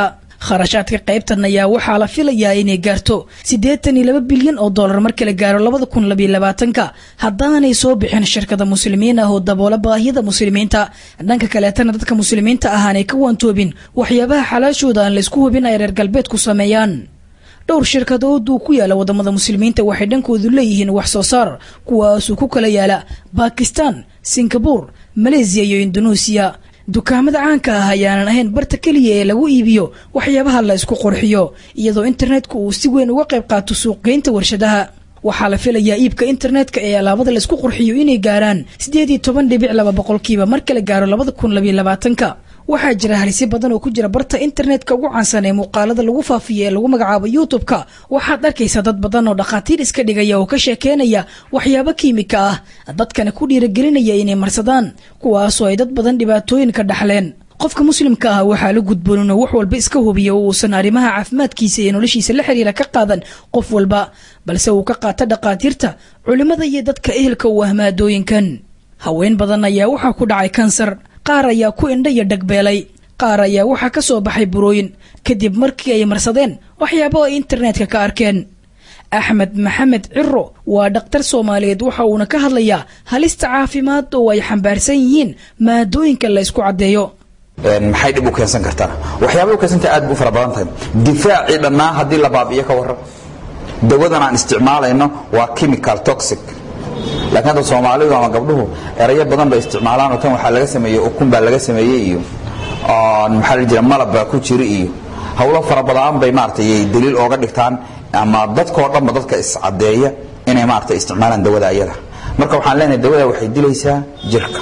kharashaadka qaybtan ayaa waxaa la filayaa inay gaarto siddeetan iyo laba bilyan oo dollar marka la gaaro labada kun labiyo labaatanka haddaanay soo bixin shirkada muslimiin ah oo daboola baahiyada muslimiinta dhanka kaleetana dadka muslimiinta ah aanay ka waantoobin waxyaabaha xalaashooda aan laysku hubin ay reer galbeedku sameeyaan dhowr shirkadood uu ku yaala wadamada muslimiinta waxay dhankoodu leeyihiin wax soo saar kuwaasuu ku kala yaala bakistan singabur maleysiya iyo indoneesiya dukaamada caanka ah ayaanan ahayn barta keliya ee lagu iibiyo waxyaabaha la isku qurxiyo iyadoo internetku uu si weyn uga qayb qaato suuqgeynta warshadaha waxaa la filayaa iibka internetka ee alaabada laisku qurxiyo inay gaaraan siddeed iyo toban dhibic laba boqolkiiba marka la gaaro labada kun labiyo labaatanka waxaa jira halisyo badan oo ku jira barta internetka ugu caansan ee muuqaalada lagu faafiyo ee lagu magacaabo youtube-ka waxaad arkaysaa dad badan oo dhakhaatiir iska dhigaya oo ka sheekeynaya waxyaabo kiimika ah dadkana ku dhiiragelinaya inay marsadaan kuwaasoo ay dad badan dhibaatooyin ka dhaxleen qofka muslimka ah waxaa la gudboon inuu wax walba iska hubiyo oo uusan arrimaha caafimaadkiisa iyo noloshiisa la xiriira ka qaadan qof walba balse uu ka qaato dhakhaatiirta culimmada iyo dadka ehelka u ah maadooyinkan haween badan ayaa waxaa ku dhacay kansar qaar ayaa ku indha iyo dhagbeelay qaar ayaa waxaa ka soo baxay burooyin kadib markii ay marsadeen waxyaabo ay internetka ka arkeen axmed maxamed ciro waa dhakhtar soomaaliyeed waxa uuna ka hadlayaa halista caafimaad oo ay xambaarsan yihiin maadooyinka la ysku caddeeyo maxay dhib u keensan kartaa waxyaabay u keensanta aad bu u fara badan tahay difaacii dhannaa haddii la baabi'iyo ka warran dawadan aan isticmaalayno waa chemical toxic laakiin hadda soomaalidu ama gabdhuhu erayo badan bay isticmaalaan oo tan waxaa laga sameeyey ukun baa laga sameeyey iyo maxaa la jira malab baa ku jira iyo hawlo fara badan bay maaragtay daliil ooga dhigtaan ama dadkoo dhanba dadka iscadeeya inay maaragtay isticmaalaan dawada ayada marka waxaan leenahay dawada waxay dilaysaa jirka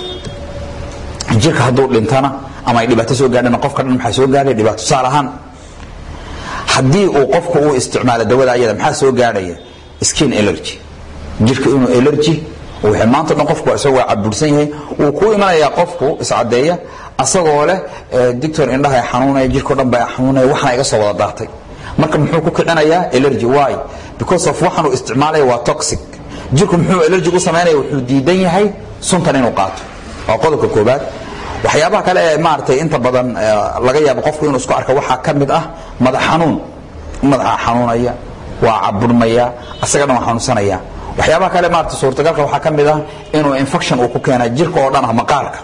jirka hadduu dhintana ama ay dhibaato soo gaadhana qofka dhan maxaa soo gaadhaya dhibaato tusaale ahaan haddii uu qofku uu isticmaalo dawada ayada maxaa soo gaadhaya skin allergy jirka inuu allergy wuxuu maanta dhan qofku isagoo cabursan yahay wuu ku imanayaa qofku iscadeeya asagoo leh dictor indhaha xanuunaya jirko dhan baa xanuunaya waxana iga soo wada daatay marka muxuu ku kicinayaa allergy why because of waxan uu isticmaalaya waa toxic jirku muxuu allergy u samaynaya wuxuu diidan yahay suntan inuu qaato waa qodobka koobaad waxyaabaha kale ee maaragtay inta badan laga yaabo qofku inuu isku arko waxaa ka mid ah madax xanuun madaxa xanuunaya waa caburmaya asaga dhan waa xanuunsanaya waxyaabaha kale maarata suurtagalka waxaa ka mid ah inuu infection uu ku keena jirka oo dhan ah maqaarka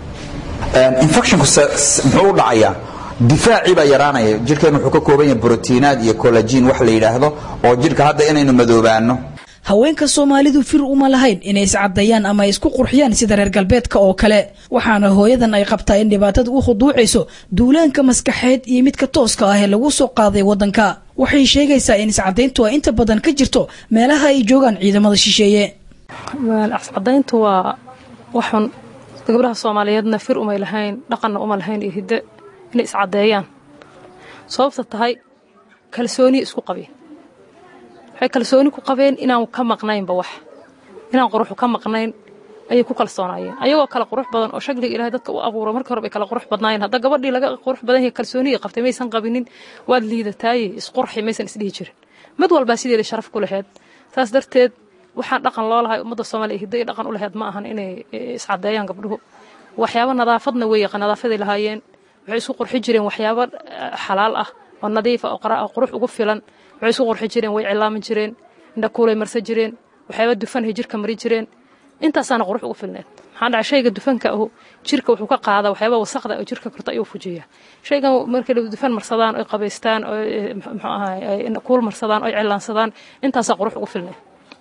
infectionku muxuu u dhacayaa difaacii baa yaraanaya jirkeen wuxuu ka kooban yahay brotiinaad iyo collagen wax la yidhaahdo oo jirka hadda inaynu madoobaano haweenka soomaalidu fir uma lahayn inay iscadeeyaan ama ay isku qurxiyaan sida reer galbeedka oo kale waxaana hooyadan ay qabtaa in dhibaatada u khuduucayso duulaanka maskaxeed iyo midka tooska ah ee lagu soo qaaday waddanka waxay sheegaysaa in iscadayntu ay inta badan ka jirto meelaha ay joogaan ciidamada shisheeye iscadayntu waa waxun gabdhaha soomaaliyeedna fir umay lahayn dhaqanna uma lahayn iyo hidde inay iscadeeyaan sababta tahay kalsooni isku qabeen waxay kalsooni ku qabeen inaan ka maqnaynba wax inaan quruxu ka maqnayn ayay ku kalsoonaayeen ayagoo kale qurux badan oo shakliga ilaahay dadka u abuura markii hore bay kala qurux badnaayeen hadda gabadhii laga qurux badan yahay kalsooniyay qabtay maysan qabinin waad liidataaye isqurxi maysan isdhihi jirin mid walbaa sideeda sharaf ku laheyd saas darteed waxaan dhaqan loo lahay ummadda soomaaliya hiddo iyo dhaqan u laheyd ma ahan inay iscadeeyaan gabdhuhu waxyaabo nadaafadna way yaqaan nadaafaday lahaayeen waxay isku qurxi jireen waxyaabo xalaal ah oo nadiifa oo qurux ugu filan waxay isku qurxi jireen way cilaamin jireen indhakuulay marsan jireen waxyaaba dufanhay jirka mari jireen intaasaana qurux ugu filneed maxaa dhacay shayga dufanka ahu jirka wuxuu ka qaada waxyaaba wasaqda oo jirka korta ayuu fujiya shaygan markay dufan marsadaan oy qabaystaan oo muxuu ahaay kuul marsadaan oy cilaansadaan intaasaa qurux ugu filneed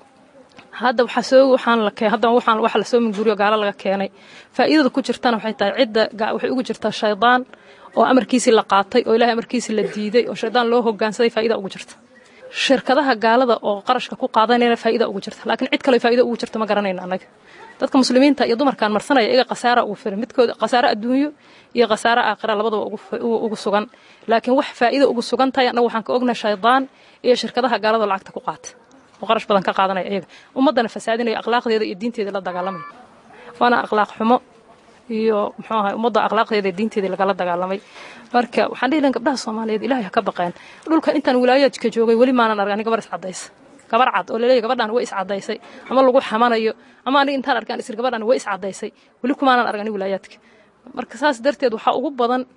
hadda waxaa soo waxaan la keen hadda waxaan waxa la soo minguriyo gaalo laga keenay faa'iidada ku jirtana waxay tahay cidda waxay ugu jirtaa shaydaan oo amarkiisii la qaatay oo ilaahay amarkiisii la diiday oo shaydaan loo hoggaansaday faa'iida ugu jirta shirkadaha gaalada oo qarashka ku qaadanayna faa'iida ugu jirta laakiin cid kale faa'iida ugu jirta ma garanayna annaga dadka muslimiinta iyo dumarkan marsanaya iyaga khasaara ugu filan midkooda khasaare adduunyo iyo khasaare aakhira labadaba ugu sugan laakiin wax faa'iida ugu sugan tahay annaga waxaan ka ognahay shaydaan iyo shirkadaha gaalada oo lacagta ku qaata oo qarash badan ka qaadanaya iyaga ummaddana fasaadinaya akhlaaqdeeda iyo diinteeda la dagaalamaya waana akhlaaq xumo iyo muxuu ahay ummadda akhlaaqdeeda iyo diinteeda lagala dagaalamay marka waxaan dhihi lahaa gabdhaha soomaaliyeed ilaahay ha ka baqeen dhulka intaan wilaayaadka joogay weli maanan argan gabar iscadaysa gabar cad oo laleeyahy gabadhan way iscadaysay ama lagu xamanayo ama aniga intaan arkaan isir gabadhan way iscadaysay weli kumaanan argani wilaayaadka marka saas darteed waxaa ugu badan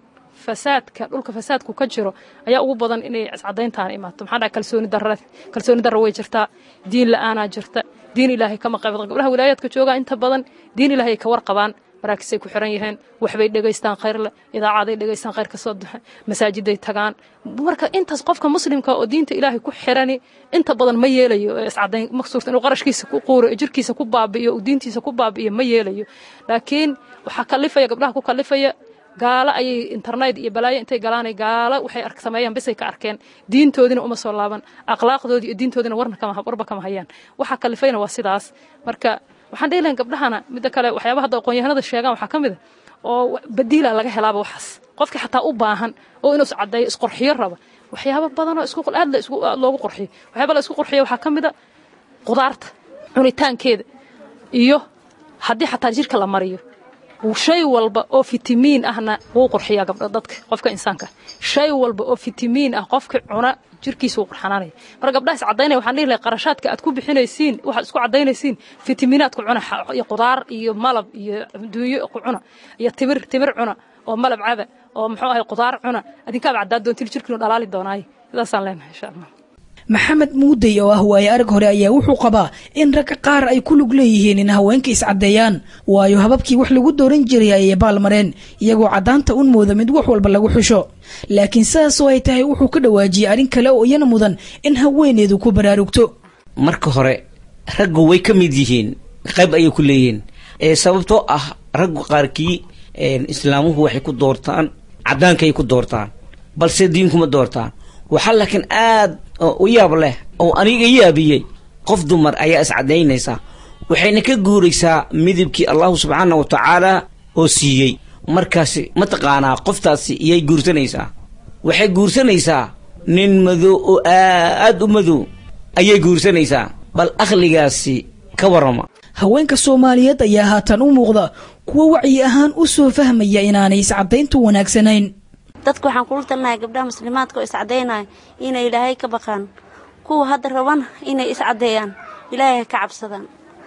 fasaadka dhulka fasaadku ka jiro ayaa ugu badan inay iscadayntaan imaato maxaa dhaha kalsooni darra kalsooni darra way jirtaa diin la'aanaa jirta diin ilaahay kama qayb gabdhaha wilaayaadka joogaa inta badan diin ilaahay ka warqabaan maraakisay ku xiran yihiin waxbay dhegaystaan khayr leh idaacaday dhegaystaan khayr ka soo duxe masaajiday tagaan marka intaas qofka muslimka oo diinta ilaahay ku xirani inta badan ma yeelayo iscadayn ma suurta inuu qarashkiisa ku quuro jirkiisa ku baabi'iyo uu diintiisa ku baabi'iyo ma yeelayo laakiin waxaa kalifaya gabdhaha ku kalifaya gaalo ayay internet iyo balaayo intay galaanay gaalo waxay ark sameeyaan bisay ka arkeen diintoodina uma soo laaban akhlaaqdoodii iyo diintoodina warna kama warba kama hayaan waxa kalifayna waa sidaas marka waxaan dhihi lahayn gabdhahana midda kale waxyaabaha hadda aqoon-yahanada sheegaan waxaa ka mid a oo badiila laga helaaba waxaas qofkii xataa u baahan oo inuu iscadeeyo isqorxiyo raba waxyaabo badan oo isku aad la isku aad loogu qorxiyo waxyaaba la isku qorxiyo waxaa ka mid a qudaarta cunitaankeeda iyo haddii xataa jirka la mariyo shay walba oo fitamiin ahna wuu qurxiyaa gabdha dadka qofka insaanka shay walba oo fitamiin ah qofka cuna jirkiisa wuu qurxanaanaya marka gabdhaha is cadaynaya waxaan dhihi lahay qarashaadka aad ku bixinaysiin waxaad isku cadaynaysiin fitamiinaad ku cuna iyo qudaar iyo malab iyo duunyo ku cuna iyo timir timir cuna oo malab caba oo muxuu ahay qudaar cuna adinkaaba caddaa doontil jirkiinu dhalaali doonaayo sidaasaan leenahay insha allah maxamed muudey oo ah waaye arag hore ayaa wuxuu qabaa in ragga qaar ay ku lug leeyihiin in haweenka iscaddeeyaan waayo hababkii wax lagu dooran jiray ayay baalmareen iyagoo caddaanta un mooda mid wax walba lagu xusho laakiin sidaasoo ay tahay wuxuu ka dhawaajiyey arrin kale oo iyana mudan in haweeneedu ku baraarugto marka hore raggu way ka mid yihiin qayb ayay ku leeyihiin sababtoo ah raggu qaarkii islaamuhu waxay ku doortaan caddaankaay ku doortaan balse diinkuma doortaan waxaa laakiin aad u yaab leh oo aniga yaabiyey qof dumar ayaa iscadaynaysa waxayna ka guuraysaa midabkii allahu subxaana wa tacaala oo siiyey markaasi mataqaanaa qoftaasi iyay guursanaysaa waxay guursanaysaa nin madow oo aad u madow ayay guursanaysaa bal akhligaasi ka warrama haweenka soomaaliyeed ayaa haatan u muuqda kuwo wacyi ahaan u soo fahmaya inaanay iscadayntu wanaagsanayn dadka waxaan kula talinahay gabdhaha muslimaadka oo iscadaynaya inay ilaahay ka baqaan kuwa hadda rabana inay iscadeeyaan ilaahay ka cabsadaan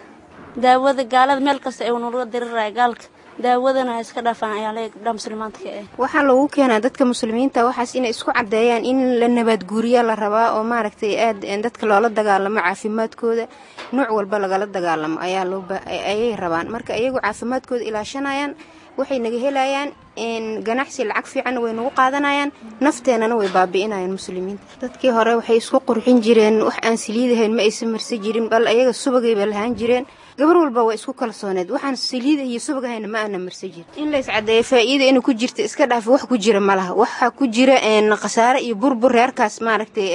daawada gaalada meel kasta ay nalaga diriraya gaalka daawadana ha iska dhaafaan ayaa leeya gabdhaha muslimaadka eh waxaa loogu keenaa dadka muslimiinta waxaas inay isku cadeeyaan in la nabaadguuriya la rabaa oo maaragtay aad dadka loola dagaalamo caafimaadkooda nooc walba lagala dagaalamo ayaa looayay rabaan marka iyagu caafimaadkooda ilaashanayaan waxay naga helayaan ganacsi lacag fiicanna way nagu qaadanayaan nafteenana way baabi'inayaan muslimiinta dadkii hore waxay isku qurxin jireen wax aan saliidahayn ma aysan marsan jirin bal ayaga subagayba lahaan jireen gabar walba waa isku kalsooneed waxaan saliida iyo subagahayna ma aana marsan jirin in la iscadeeyo faa'iida inay ku jirta iska dhaafa wax ku jira ma laha waxa ku jira khasaare iyo burbur reerkaas maaragtay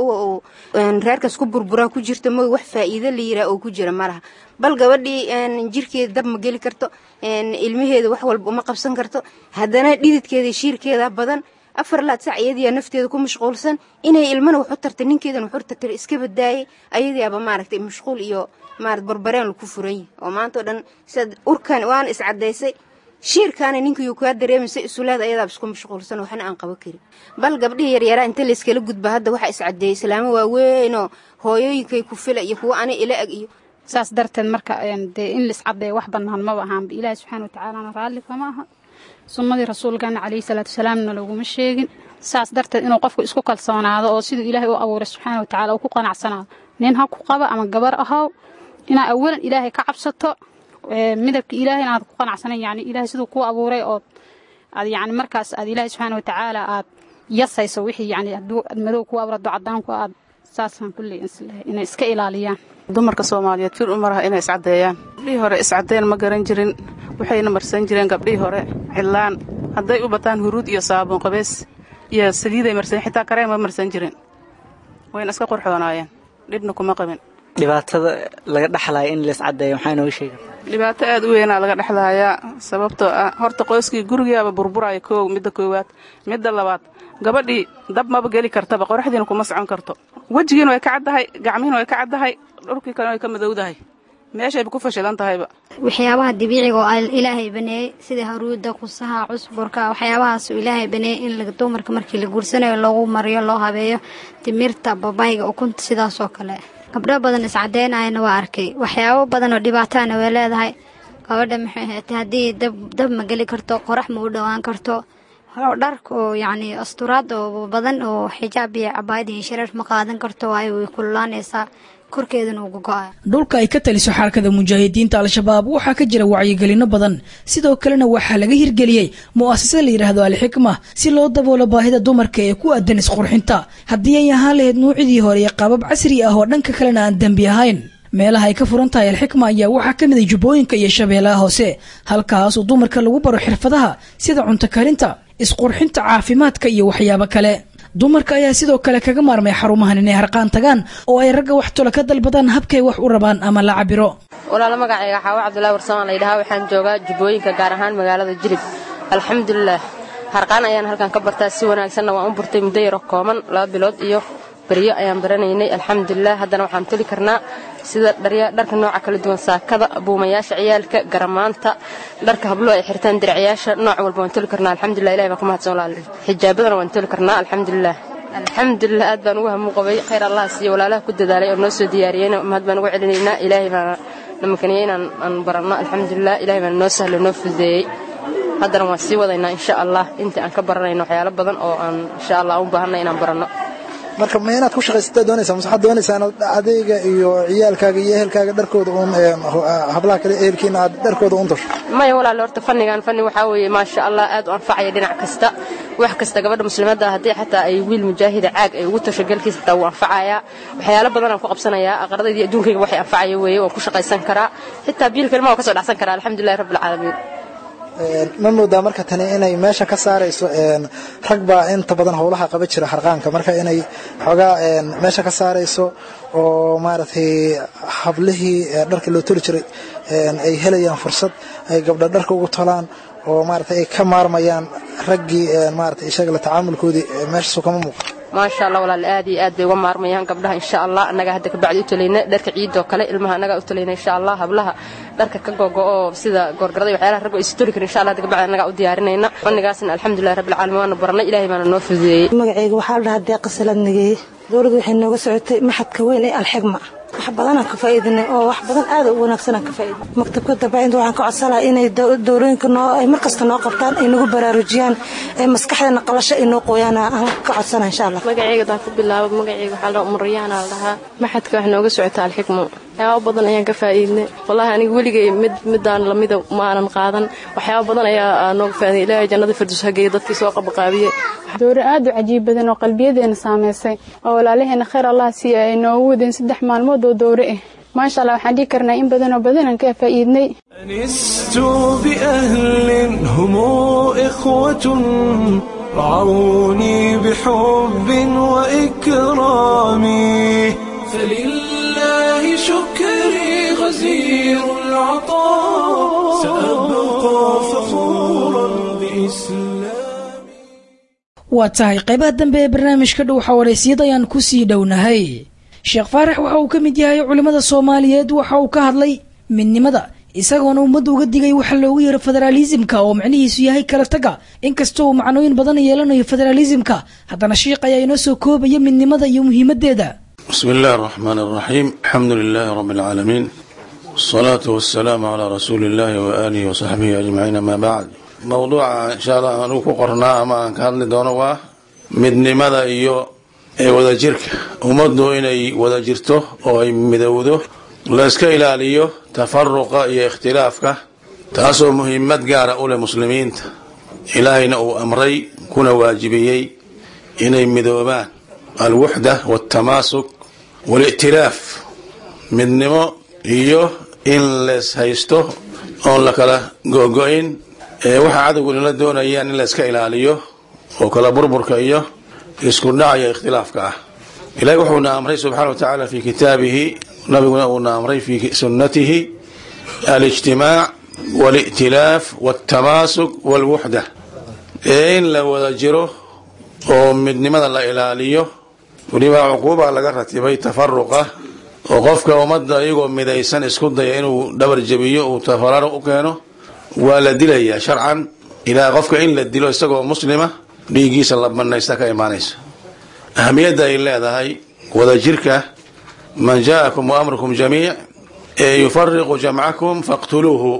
reerkaas ku burburaa ku jirta ma wax faa'iido la yiraa oo ku jira ma laha bal gabadhii jirkeeda dab ma geli karto ilmaheeda wax walba uma qabsan karto haddana dhididkeeda shiirkeeda badan afar laad sac iyadiyaa nafteeda ku mashquulsan inay ilmana wax u tartay ninkeedana wax u tartay iska badaayay ayadiyaaba maaragtay mashquul iyo maarad barbareen laku furan yahay oo maanta oo dhan sidaad urkan waana iscadaysay shiirkaana ninkayuu kaa dareemaysa isulaad ayadaaba isku mashquulsan waxna aan qabo karin bal gabdhihii yaryaraa inta layskala gudba hadda waxaa iscadeeyay islaamo waaweynoo hooyooyinkay ku fila iyo kuwo ana ila ag iyo saas darteed marka dee in laiscadeeyo wax bannaan maba ahaanba ilaahi subxaana watacaalana raalli kama aha sunnadii rasuulkana calayhi salaatu wasalaamna laguma sheegin saas darteed inuu qofku isku kalsoonaado oo siduu ilaahay u abuuray subxaana watacala uu ku qanacsanaado nin ha ku qaba ama gabar ahow inaad awalan ilaahay ka cabsato midabka ilaahay inaad ku qanacsanayn yani ilaahay siduu kuu abuuray oo aad yani markaas aad ilaahay subxaana watacaala aad yasayso wixii yani hadduu madow kuu abuuro hadduu cadaanku aad saasaan kulley inay iska ilaaliyaan dumarka soomaaliyeed fir u maraha inay iscadeeyaan gabdhihii hore iscadeen ma garan jirin waxayna marsan jireen gabdhihii hore cidlaan hadday u bataan huruud iyo saabuun qabeys iyo saliiday marsan xitaa kareen ma marsan jirin wayna iska qorxoonaayeen dhibna kuma qabin dhibaatada laga dhexlaya in laiscadeeyo maxaa inooga sheega dhibaato aad u weynaa laga dhexlahayaa sababtoo ah horta qoyskii gurigaaba burburaya koow midda koowaad midda labaad gabadhii dab maba geli kartaba qoraxdiina kuma socon karto wejigiina way ka caddahay gacmihiina way ka caddahay dhulkii kalena way ka madowdahay meeshayba ku fashilan tahayba waxyaabaha dabiiciga oo ilaahay baneeyey sida haruudda kusaha cusburka waxyaabahaas ilaahay baneeyey in dumarka markii la guursanayo loogu mariyo loo habeeyo timirta babayga ukunta sidaasoo kale gabdho badan iscadeynayana waa arkay waxyaabo badan oo dhibaatana way leedahay gabadha maxay ahaatay haddii dab dab ma geli karto qorax ma u dhowaan karto dharka oo yacni asturaad oo badan oo xijaab iyo cabaayad iyo shareer ma qaadan karto waayo way kululaanaysaa korkeedana uu gogo-aya dhulka ay ka taliso xarakada mujaahidiinta al-shabaab waxaa ka jira wacyigelino badan sidoo kalena waxaa laga hirgeliyey mu'asasad la yidhaahdo alxikma si loo daboolo baahida dumarka ee ku aadan isqurxinta haddii ay ahaan lahayd nuucidii hore iyo qaabab casri ah oo dhanka kalena aan dembi ahayn meelaha ay ka furan tahay alxikma ayaa waxaa ka mid a jubbooyinka iyo shabeellaha hoose halkaasoo dumarka lagu baro xirfadaha sida cunto karinta isqurxinta caafimaadka iyo waxyaabo kale dumarka ayaa sidoo kale kaga maarmay xarumahan inay harqaan tagaan oo ay ragga wax tolo ka dalbadaan habkay wax u rabaan ama la cabiro walaalo magacayga xaawo cabdulahi warsamaan layidhahaa waxaan joogaa jubbooyinka gaar ahaan magaalada jilib alxamdulilah harqaan ayaan halkan ka bartaa si wanaagsanna waan u burtay muddo yaro kooban laba bilood iyo beryo ayaan baranaynay alxamdulilah haddana waxaan toli karnaa sida dharka nooca kala duwan saakada buumayaasha ciyaalka garamaanta dharka habluhu ay xirtaan diracyaasha nooc walba waan toli karnaa alxamdulilah ilahi baan ku mahadsan walaal xijaabadana waan toli karnaa alxamdulilah alxamdulilah aad baan ugu hamu qabay khayr allah siiyo walaalaha ku dadaalay oo noo soo diyaariyeyna mahad baan ugu celinaynaa ilaahay baana na makaniyey inaan aan baranno alxamdulilah ilahay baana noo sahlo noo fududeeyey haddana waan sii wadaynaa insha allah intii aan ka baranayno waxyaalo badan oo aan insha allah u baahanay inaan baranno marka ma inaad ku shaqaysataa doonaysaa mase waxaad doonaysaa inaad adeyga iyo ciyaalkaaga iyo ehelkaaga dharkooda uun hablaha kale ehelkiina aad dharkooda uun tasho maya walaale horta fannigan fanni waxaa weeye maasha allah aad u anfacaya dhinac kasta wax kasta gabadha muslimadda haddii xataa ay wiil mujaahida caag ay ugu tasho galkiisa xitaa wuu anfacayaa waxyaalo badan aan ku qabsanayaa aqradayda iyo adduunkayga waxay anfacaya weeye waan ku shaqaysan karaa xitaa biilka ilmaha waan ka soo dhacsan karaa alxamdulillahi rabbi alcaalamiin ma moodaa marka tani inay meesha ka saarayso rag baa inta badan howlaha qaba jira harqaanka marka inay xoogaa meesha ka saarayso oo maaragtay hablihii dharka loo toli jiray ay helayaan fursad ay gabdha dharka ugu tolaan oo maaragtay ay ka maarmayaan raggii maaragtay isaga la tacaamulkoodii meeshaasu kama muuqato maasha allah walaal aad iyo aad bay uga maarmayaan gabdhaha insha allah annaga hadda kabacdi u talayna dharka ciidoo kale ilmaha annagaa u talayna insha allah hablaha dharka ka gogo-oo sida goorgarada iyo waxyaalaha ragga istori karin insha allah hadda kabacdi annagaa u diyaarinayna fannigaasna alxamdulillahi rabbil caalamiin waana baranay ilaahay baana noo fududeeyey magacayga waxaa la dhahaa deeqa saladnigeeye dowladdu waxay nooga socotay maxadka weyn ee alxigma wax badanaan ka faa'iidinay oo wax badan aad u wanaagsanaan ka faa'iidinay maktabka darbaacinta waxaan ka codsanayaa inay dowlooyinka noo ay mar kasta noo qabtaan ay nagu baraarujiyaan ee maskaxdeena qalasho ay noo qooyaan aan ka codsanaa insha allah magacayga daan ku bilaabo magacayga waxaa la umarayaana la dhahaa maxadka wax nooga socota alxikmo waxyaaba badan ayaan ka faa'iidnay wallaahi aniga weligay mid midaan lamida ma aanan qaadan waxyaaba badan ayaa nooga faa'iiday ilaahay jannada firdus hageeya dadkii soo qabaqaabiyey dowro aad u cajiib badan oo qalbiyadeena saamaysay oo walaalaheena khayr allah siiya ay noogu wadeen saddex maalmood oo dowro ah maasha allah waxaan dhihi karnaa in badan oo badanaan ka faa'iidnay أنست بأهل هم إخوة رعوني بحب وإكرام فلله شكري غزير العطاء سأبقى فخورا بإسلام waa tahay qaybaha dambe ee barnaamijka dhow xawareysiyad ayaan ku sii dhownahay sheekh faarax waxa uu ka mid yahay culimmada soomaaliyeed waxa uu ka hadlay midnimada isagoona ummadda uga digay waxa loogu yeero federaalisimka oo macnihiisu yahay kala taga inkastoo uu macnooyin badan yeelanayo federaalisimka haddana sheikh ayaa inoo soo koobaya midnimada iyo muhiimadeeda بسم الله الرحمن الرحيم الحمد لله رب العالمين والصلاة والسلام على رسول الله وآله وصحبه أجمعين ما بعد موضوع إن شاء الله أنو كقرنا أما أن كان لدونه مدن ماذا إيو ee wadajirka ummaddu inay wada jirto oo ay midowdo la iska ilaaliyo tafaruqa iyo ikhtilaafka taasoo muhiimad gaara u leh muslimiinta ilaahayna uu amray kuna waajibiyey inay midoobaan alwuxda waltamaasuk walictilaaf midnimo iyo in lees haysto oon la kala gogo-in ee waxa cadowgu inala doonayaan in la iska ilaaliyo oo kala burburka iyo isku dhacaya ikhtilaafka ah ilahi wuxuuna amray subxaana wa tacaala fi kitaabihi nabiguna uuna amray fi sunnatihi alijtimaac walictilaaf waltamaasuk walwuxda ee in la wada jiro oo midnimada la ilaaliyo weliba cuquuba laga ratibay tafaruqa oo qofka ummadda iyagoo midaysan isku daya inuu dhabar jebiyo uu tafararo u keeno waa la dilayaa sharcan ilaa qofka in la dilo isagoo muslima dhiiggiisa la banaysta ka imaanaysa ahamiyadda ay leedahay wadajirka man jaakum waamrukum jamiic ee yufariqu jamcakum faqtuluuhu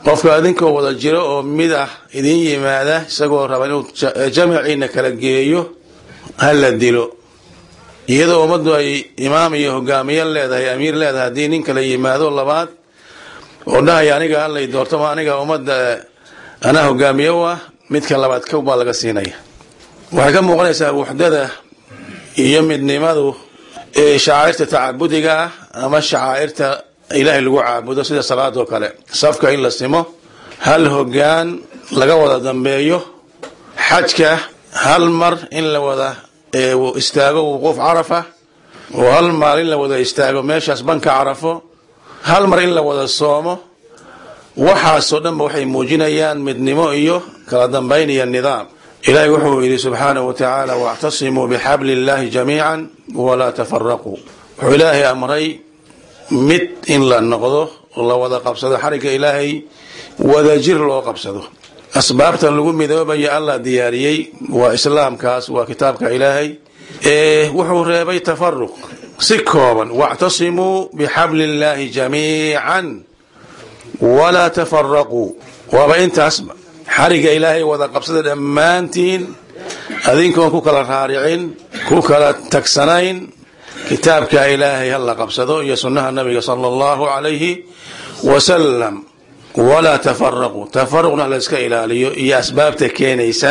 qofka idinkoo wada jiro oo mid ah idin yimaada isagoo raba inuu jamaciina kala geeyo ha la dilo iyadoo ummaddu ay imaam iyo hogaamiye leedahay amiir leedahay haddii nin kala yimaado labaad oo dhahaya aniga allay doorto ma aniga ummadda anaa hogaamiye u ah midka labaad kow baa laga siinaya waxay ka muuqanaysaa wuxdada iyo midnimadu ee shacairta tacabudiga ah ama shacaa'irta ilaahay lagu caabudo sida salaadoo kale safka in la simo hal hogaan laga wada dambeeyo xajka hal mar in la wada istaago wuquuf carafa oo hal maal in la wada istaago meeshaas banka carafo hal mar in la wada soomo waxaasoo dhanba waxay muujinayaan midnimo iyo kala dambayn iyo nidaam ilaahay wuxuu yidhi subxaanahu wa tacaala wactasimuu bixabli illahi jamiican walaa tafaraquu wuxuu ilaahay amray mid in la noqdo la wada qabsado xarigga ilaahay wadajir loo qabsado asbaabtan lagu midoobaya allah diyaariyey waa islaamkaas waa kitaabka ilaahay ee wuxuu reebay tafaruq si kooban wactasimuu bixabli illahi jamiican walaa tafaraquu waaba intaasba xarigga ilaahay wada qabsada dhammaantiin adinkoon ku kala raaricin ku kala tagsanayn kitaabka ilaahay ha la qabsado iyo sunnaha nabiga sala allahu calayhi wasalam walaa tafaraquu tafaruqna la iska ilaaliyo iyo asbaabta keenaysa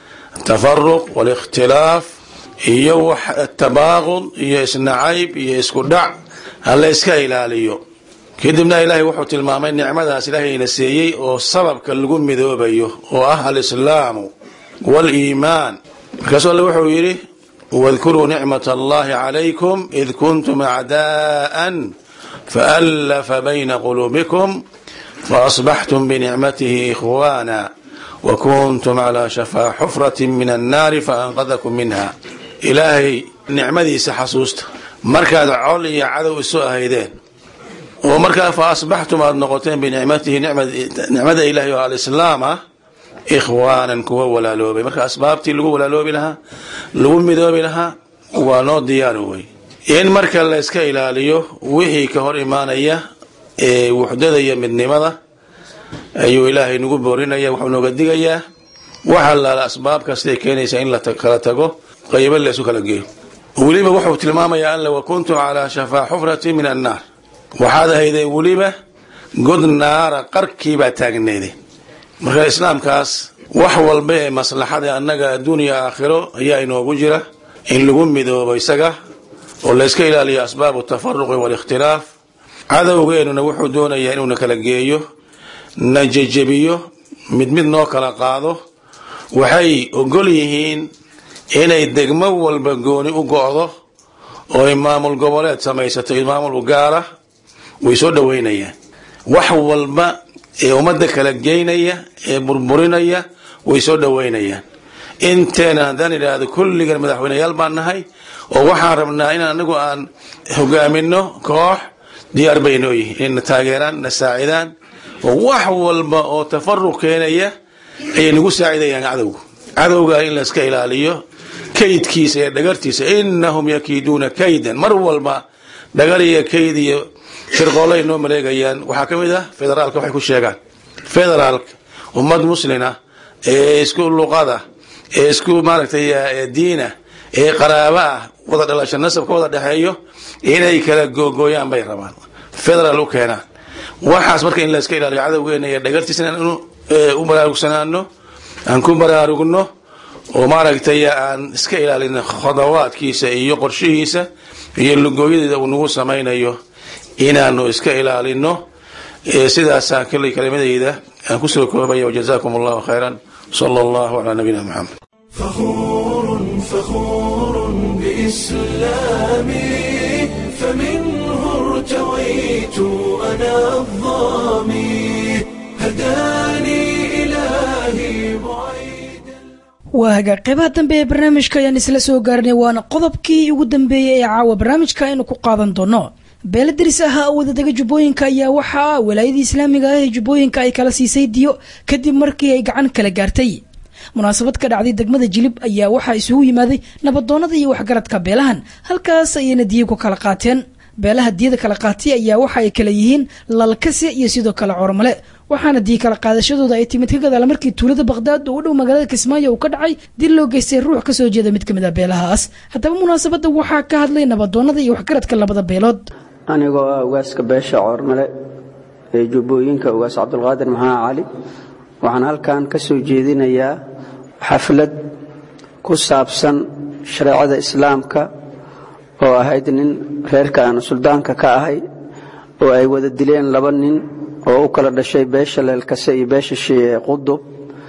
tafaruq walikhtilaaf iyo wax tabaaqud iyo isnacayb iyo isku dhac ha la iska ilaaliyo kadibna ilaahay wuxuu tilmaamay nicmadaas ilaahayna seeyey oo sababka lagu midoobayo oo ah alislaamu waliimaan markaasuu alle wuxuu yidhi wadkuruu nicmat allahi calaykum id kuntum acdaa'an faallafa bayna quluubikum faasbaxtum binicmatihi ikhwaana wakuntum calaa shafaa xufrati min annaari faanqadakum minha ilaahay nicmadiisa xasuusta markaad col iyo cadow isu ahaydeen oo markaa fa asbaxtum aada noqoteen binicmatihi nicmada ilahay oo alislaam ah ikhwaanan kuwa walaaloobay marka asbaabtii lagu walaaloobi lahaa lagu midoobi lahaa waa noo diyaari wey in marka la iska ilaaliyo wixii ka hor imaanaya ee wuxdada iyo midnimada ayuu ilaahay nagu boorinaya wuxuu nooga digayaa waxa laala asbaab kastay keenaysa in la kala tago qaybo la isu kala geeyo weliba wuxuu tilmaamayaa alla wakuntum calaa shafaa xufrati min annaar waxaad ahaydeen weliba god naara qarkiibaa taagneedeen marka islaamkaas wax walba ee maslaxada annaga adduuniya aakhiro ayaa inoogu jira in lagu midoobo isaga oo la iska ilaaliyo asbaabu tafaruqi waalikhtilaaf cadowgeennuna wuxuu doonayaa inuuna kala geeyo na jejebiyo mid mid noo kala qaado waxay ogol yihiin inay degmo walba gooni u go'do oo ay maamul goboleed samaysato maamul u gaara way soo dhoweynayaan wax walba ee ummadda kala geynaya ee burburinaya way soo dhoweynayaan inteena haddaan idhaahdo kulligan madaxweyneyaal baan nahay oo waxaan rabnaa in anagu aan hogaamino koox diyaar bay noo yihiin inayna taageeraan na saacidaan oo wax walba oo tafaruq keenaya ayay nagu saacidayaan cadowga cadowga in la iska ilaaliyo kaydkiisa iyo dhagartiisa inahum yakiiduuna kaydan mar walba dhagar iyo kayd iyo shirqoolay noo maleegayaan waxaa ka mid ah federaalka waxay ku sheegaan federaalka ummad muslina ee isku luqada ee isku maaragtay diina ee qaraaba ah wada dhalasho nasabka wada dhexeeyo inay kala googooyaan bay rabaan federaal u keenaan waxaas marka in la iska ilaaliyo cadowgeena iyo dhagartiisa inaan u baraarugsanaano aan ku baraarugno oo maaragtay aan iska ilaalino khodawaadkiisa iyo qorshihiisa iyo lugooyadeeda uu nagu samaynayo inaanu iska ilaalino sidaasaan kalley kalimadayda aan kusoo koobaya wajazaakum allahu khayran sala allahu calaa nabiyina maxamed فخور فخور بإسلامي فمنه ارتويت أنا الظامي هداني إلهي waa hagaag qeybaha dambe ee barnaamijka ayaan isla soo gaarnay waana qodobkii ugu dambeeyey ee caawa barnaamijka aynu ku qaadan doono beela deris ahaa oo wadadega jubbooyinka ayaa waxaa walaayadii islaamiga ah ee jubbooyinka ay kala siisay diyo kadib markii ay gacan kala gaartay munaasabad ka dhacday degmada jilib ayaa waxaa isugu yimaaday nabadoonada iyo waxgaradka beelahan halkaas ayayna diyo ku kala qaateen beelaha diyada kala qaatay ayaa waxa ay kala yihiin lalkase iyo sidoo kale cormale waxaana diya kala qaadashadooda ay timid ka gadaala markii tuulada baqhdaad oo u dhow magaalada kismaayo uu ka dhacay dil loo geystay ruux kasoo jeeda mid ka mid ah beelahaas haddaba munaasabadda waxaa ka hadlay nabadoonnada iyo waxgaradka labada beelood anigoo ah ugaaska beesha coormale ee jubbooyinka ugaas cabdulqaadir maxamed cali waxaan halkan ka soo jeedinayaa xaflad ku saabsan shareecada islaamka oo ahayd nin reerka aan suldaanka ka ahay oo ay wada dileen laba nin oo u kala dhashay beesha leelkase iyo beesha shiice qudub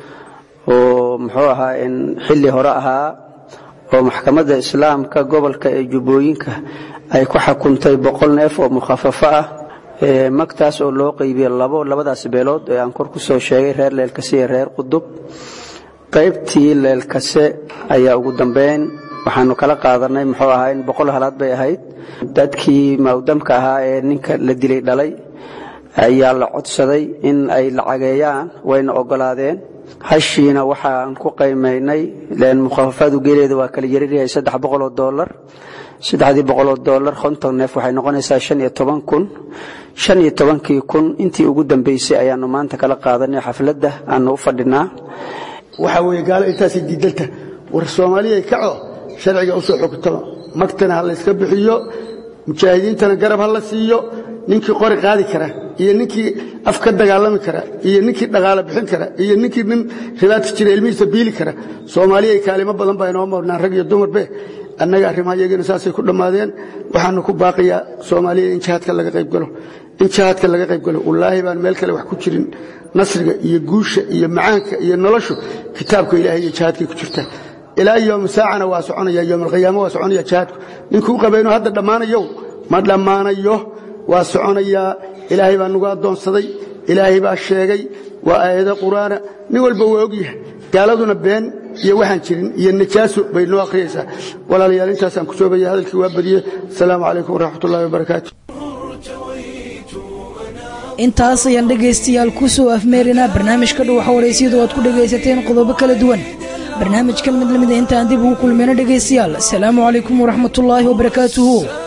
oo muxuu ahaa in xilli hore ahaa oo maxkamadda islaamka gobolka ee jubbooyinka ay ku xukuntay boqol neef oo mukhafafo ah magtaas oo loo qeybiyey labo labadaas beelood ee aan kor ku soo sheegay reer leelkase iyo reer qudub qaybtii leelkase ayaa ugu dambeyn waxaanu kala qaadanay muxuu ahaa in boqol halaad bay ahayd dadkii mawdamka ahaa ee ninka la dilay dhalay ayaa la codsaday in ay lacageeyaan wayna ogolaadeen hashiina waxaan ku qaymaynay len mukhafafadu geeleeda waa kala yariryahay saddex boqoloo doolar saddexdii boqoloo doolar konton neef waxay noqonaysaa shan iyo toban kun shan iyo tobankii kun intii ugu dambeysay ayaanu maanta kala qaadanay xafladda aanu u fadhinaa waxaa weeye gaalo intaasay diidalta war soomaaliyay kaco sharciga usoo xogtaba magtana ha layska bixiyo mujaahidiintana garab ha la siiyo ninkii qori qaadi kara iyo ninkii af ka dagaalami kara iyo ninkii dhaqaalo bixin kara iyo ninkii nin ribaadka jira ilmihiisa biili kara soomaaliyay kaalimo badan baa inoo marnaan rag iyo dumarbe annaga arrimaha iyagina saasay ku dhammaadeen waxaanu ku baaqiyaa soomaaliya in jihaadka laga qaybgalo in jihaadka laga qaybgalo wallaahi baan meel kale wax ku jirin nasriga iyo guusha iyo macaanka iyo noloshu kitaabka ilaahay iyo jihaadkay ku jirta ilaa yowm saacana waa soconaya yowm alqiyaama waa soconaya jihaadku ninkuu qaba inuu hadda dhammaanayo ma dhammaanayo waa soconayaa ilaahay baa nagu addoonsaday ilaahay baa sheegay waa aayado qur'aana nin walba waa ogyahay gaaladuna been iyo waxaan jirin iyo najaaso bay noo akhriyaysaa walaalayaal intaasaan ku soobaya hadalkii waa badiyey asalaamu calaykum waraxmat ullahi wabarakaatu intaas ayaan dhegaystayaal ku soo afmeerinaa barnaamijka dhuwaxa waraysiyadu aad ku dhegaysateen qodobo kala duwan barnaamijkan mid lamid a intaan dib ugu kulmayno dhegaystayaal asalaamu calaykum waraxmatullaahi wabarakaatuhu